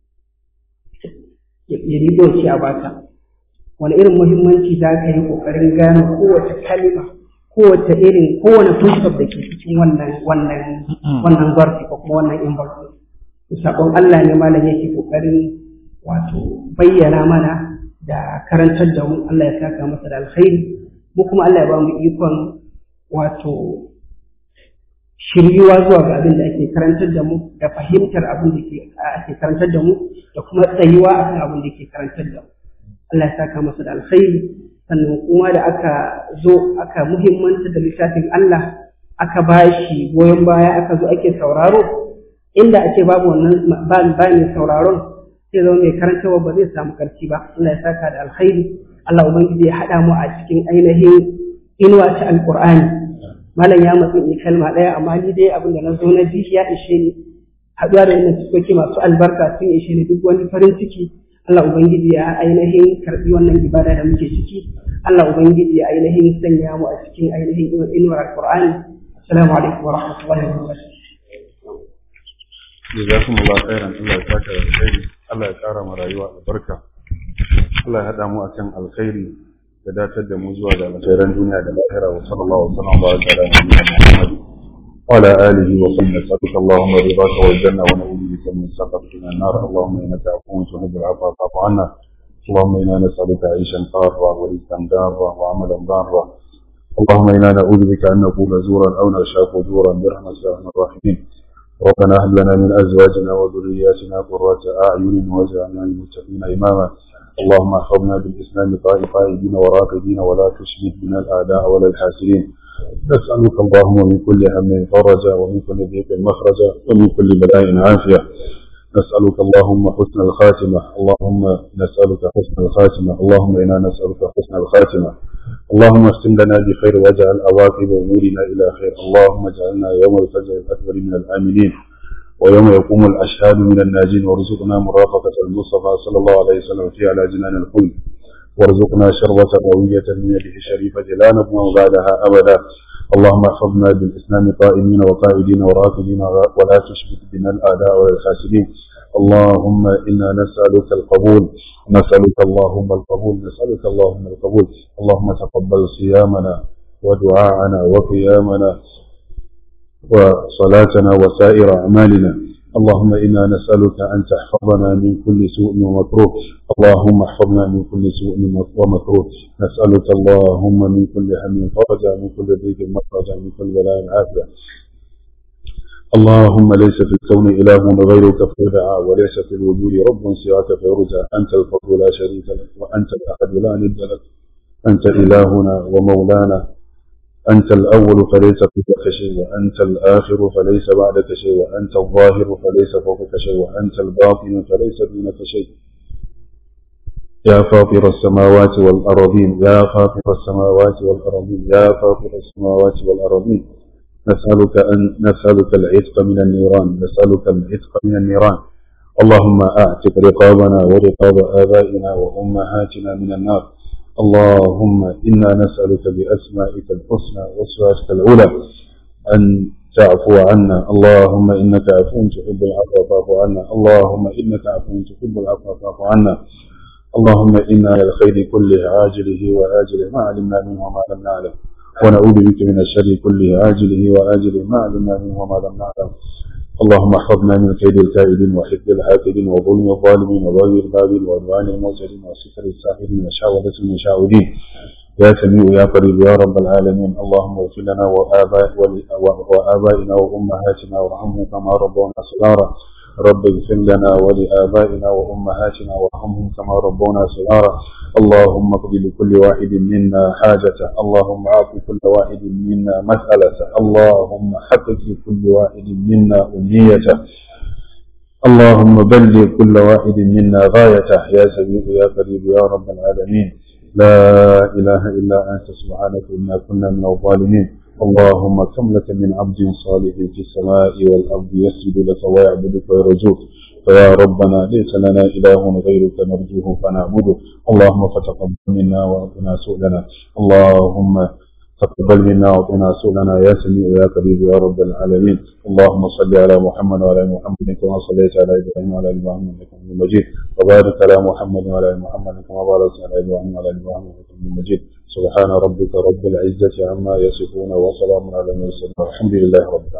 ya rigo shi a baka wani irin muhimmanci za ka yi ƙoƙarin gane kowace kalima kowace irin kowane fuskar da ke cikin wannan wannan wannan zarfi ko kuma wannan envelope sabon Allah ne malam yake ƙoƙarin wato bayyana mana da karantar da mu Allah ya saka masa da alkhairi mu kuma Allah ya ba mu ikon wato shiryuwa zuwa ga abin da ake karantar da mu da fahimtar abin da ake karantar da mu da kuma tsayuwa akan abin da ke karantar da mu Allah ya saka masa da alkhairi sannan kuma da aka zo aka muhimmanta da littafin Allah aka bashi goyon baya aka zo ake sauraro inda ake babu wannan ba mai sauraron sai zama mai karantarwa ba zai samu karfi ba Allah ya saka da alkhairi Allah ubangiji ya haɗa mu a cikin ainihin inuwa ta alqur'ani malam ya matsi in kalma ɗaya amma ni dai abin da na zo na ji ya ishe ni haɗuwa da wannan fuskoki masu albarka sun ishe ni duk wani farin ciki Allah Ubangiji ya ainihin karɓi wannan ibada da muke ciki Allah Ubangiji ya ainihin sanya mu a cikin ainihin inuwar Al-Qur'ani assalamu alaikum wa rahmatullahi wa barakatuh jazakumullahu khairan Allah ya saka da alkhairi Allah ya kara mu rayuwa albarka Allah ya hada mu akan alkhairi da datar da mu zuwa ga alkhairan duniya da lahira wa sallallahu alaihi wa sallam wa ala nabiyyina Muhammad wa ala alihi wa sallam nas'aluka Allahumma ridaka wal janna wa na'udhu bika min sakhatika min an-nar Allahumma innaka afuwwun tuhibbul 'afwa fa'fu 'anna اللهم إنا نسألك عيشا طارا ورزقا دارا وعملا ضارا اللهم إنا نعوذ بك أن نقول زورا أو نشاء فجورا برحمتك يا أرحم الراحمين ربنا هب لنا من ازواجنا وذرياتنا قرة اعين واجعلنا للمتقين اماما اللهم احفظنا بالاسلام قائدين وراقدين ولا تشمت بنا الاعداء ولا الحاسدين نسالك اللهم من كل هم فرجا ومن كل ضيق مخرجا ومن كل بلاء عافيه نسألك اللهم حسن الخاتمة اللهم نسألك حسن الخاتمة اللهم إنا نسألك حسن الخاتمة اللهم اختم لنا بخير واجعل عواقب أمورنا إلى خير اللهم اجعلنا يوم الفجر الأكبر من الآمنين ويوم يقوم الأشهاد من الناجين وارزقنا مرافقة المصطفى صلى الله عليه وسلم في على جنان الخلد وارزقنا شربة قوية من يده الشريفة لا نبوى بعدها أبدا اللهم احفظنا بالإسلام قائمين وقائدين وراكدين ولا تشبك بنا الأعداء ولا الحاسدين اللهم إنا نسألك القبول نسألك اللهم القبول نسألك اللهم القبول اللهم تقبل صيامنا ودعاءنا وقيامنا وصلاتنا وسائر أعمالنا اللهم إنا نسألك أن تحفظنا من كل سوء ومكروه اللهم احفظنا من كل سوء ومكروه نسألك اللهم من كل هم فرجا من كل ضيق مخرجا من كل بلاء عافية اللهم ليس في الكون إله غيرك فيدعى وليس في الوجود رب سواك فيرجى أنت الفرد لا شريك لك وأنت الأحد لا ند لك أنت إلهنا ومولانا أنت الأول فليس فوقك شيء وأنت الآخر فليس بعدك شيء وأنت الظاهر فليس فوقك شيء وأنت الباطن فليس دونك شيء يا فاطر السماوات والأرضين يا فاطر السماوات والأرضين يا فاطر السماوات والأرضين نسألك أن نسألك العتق من النيران نسألك العتق من النيران اللهم أعتق رقابنا ورقاب آبائنا وأمهاتنا من النار اللهم إنا نسألك بأسمائك الحسنى وصفاتك العلى أن تعفو عنا اللهم إنك عفو تحب العفو فاعف عنا اللهم إنك عفو تحب العفو فاعف عنا اللهم إنا للخير كله عاجله وآجله ما علمنا منه وما لم نعلم ونعوذ بك من الشر كله عاجله وآجله ما علمنا منه وما لم نعلم اللهم احفظنا من كيد الكائدين وحفظ الحاكدين وظلم الظالمين وبغي الباغين وعدوان المعتدين وستر الساحرين وشاولة المشاودين يا سميع يا قريب يا رب العالمين اللهم اغفر لنا وآباء وآبائنا وأمهاتنا وارحمهم كما ربونا صغارا رب اغفر لنا ولآبائنا وأمهاتنا وارحمهم كما ربونا صغارا اللهم اقض لكل واحد منا حاجته اللهم اعط كل واحد منا مسألته اللهم حقق لكل واحد منا أمنيته اللهم بلغ كل واحد منا غايته يا سميع يا قريب يا رب العالمين لا إله إلا أنت سبحانك إنا كنا من الظالمين اللهم كم لك من عبد صالح في السماء والأرض يسجد لك ويعبدك ويرجوك فيا ربنا ليس لنا إله غيرك نرجوه فنعبده اللهم فتقبل منا وأعطنا سؤلنا اللهم تقبل منا وأعطنا سؤلنا يا سميع يا قريب يا رب العالمين اللهم صل على محمد وعلى ال محمد كما صليت على إبراهيم وعلى ال إبراهيم إنك حميد مجيد وبارك على محمد وعلى ال محمد كما باركت على إبراهيم وعلى ال إبراهيم إنك حميد مجيد سبحان ربك رب العزة عما يصفون وسلام على المرسلين والحمد لله رب العالمين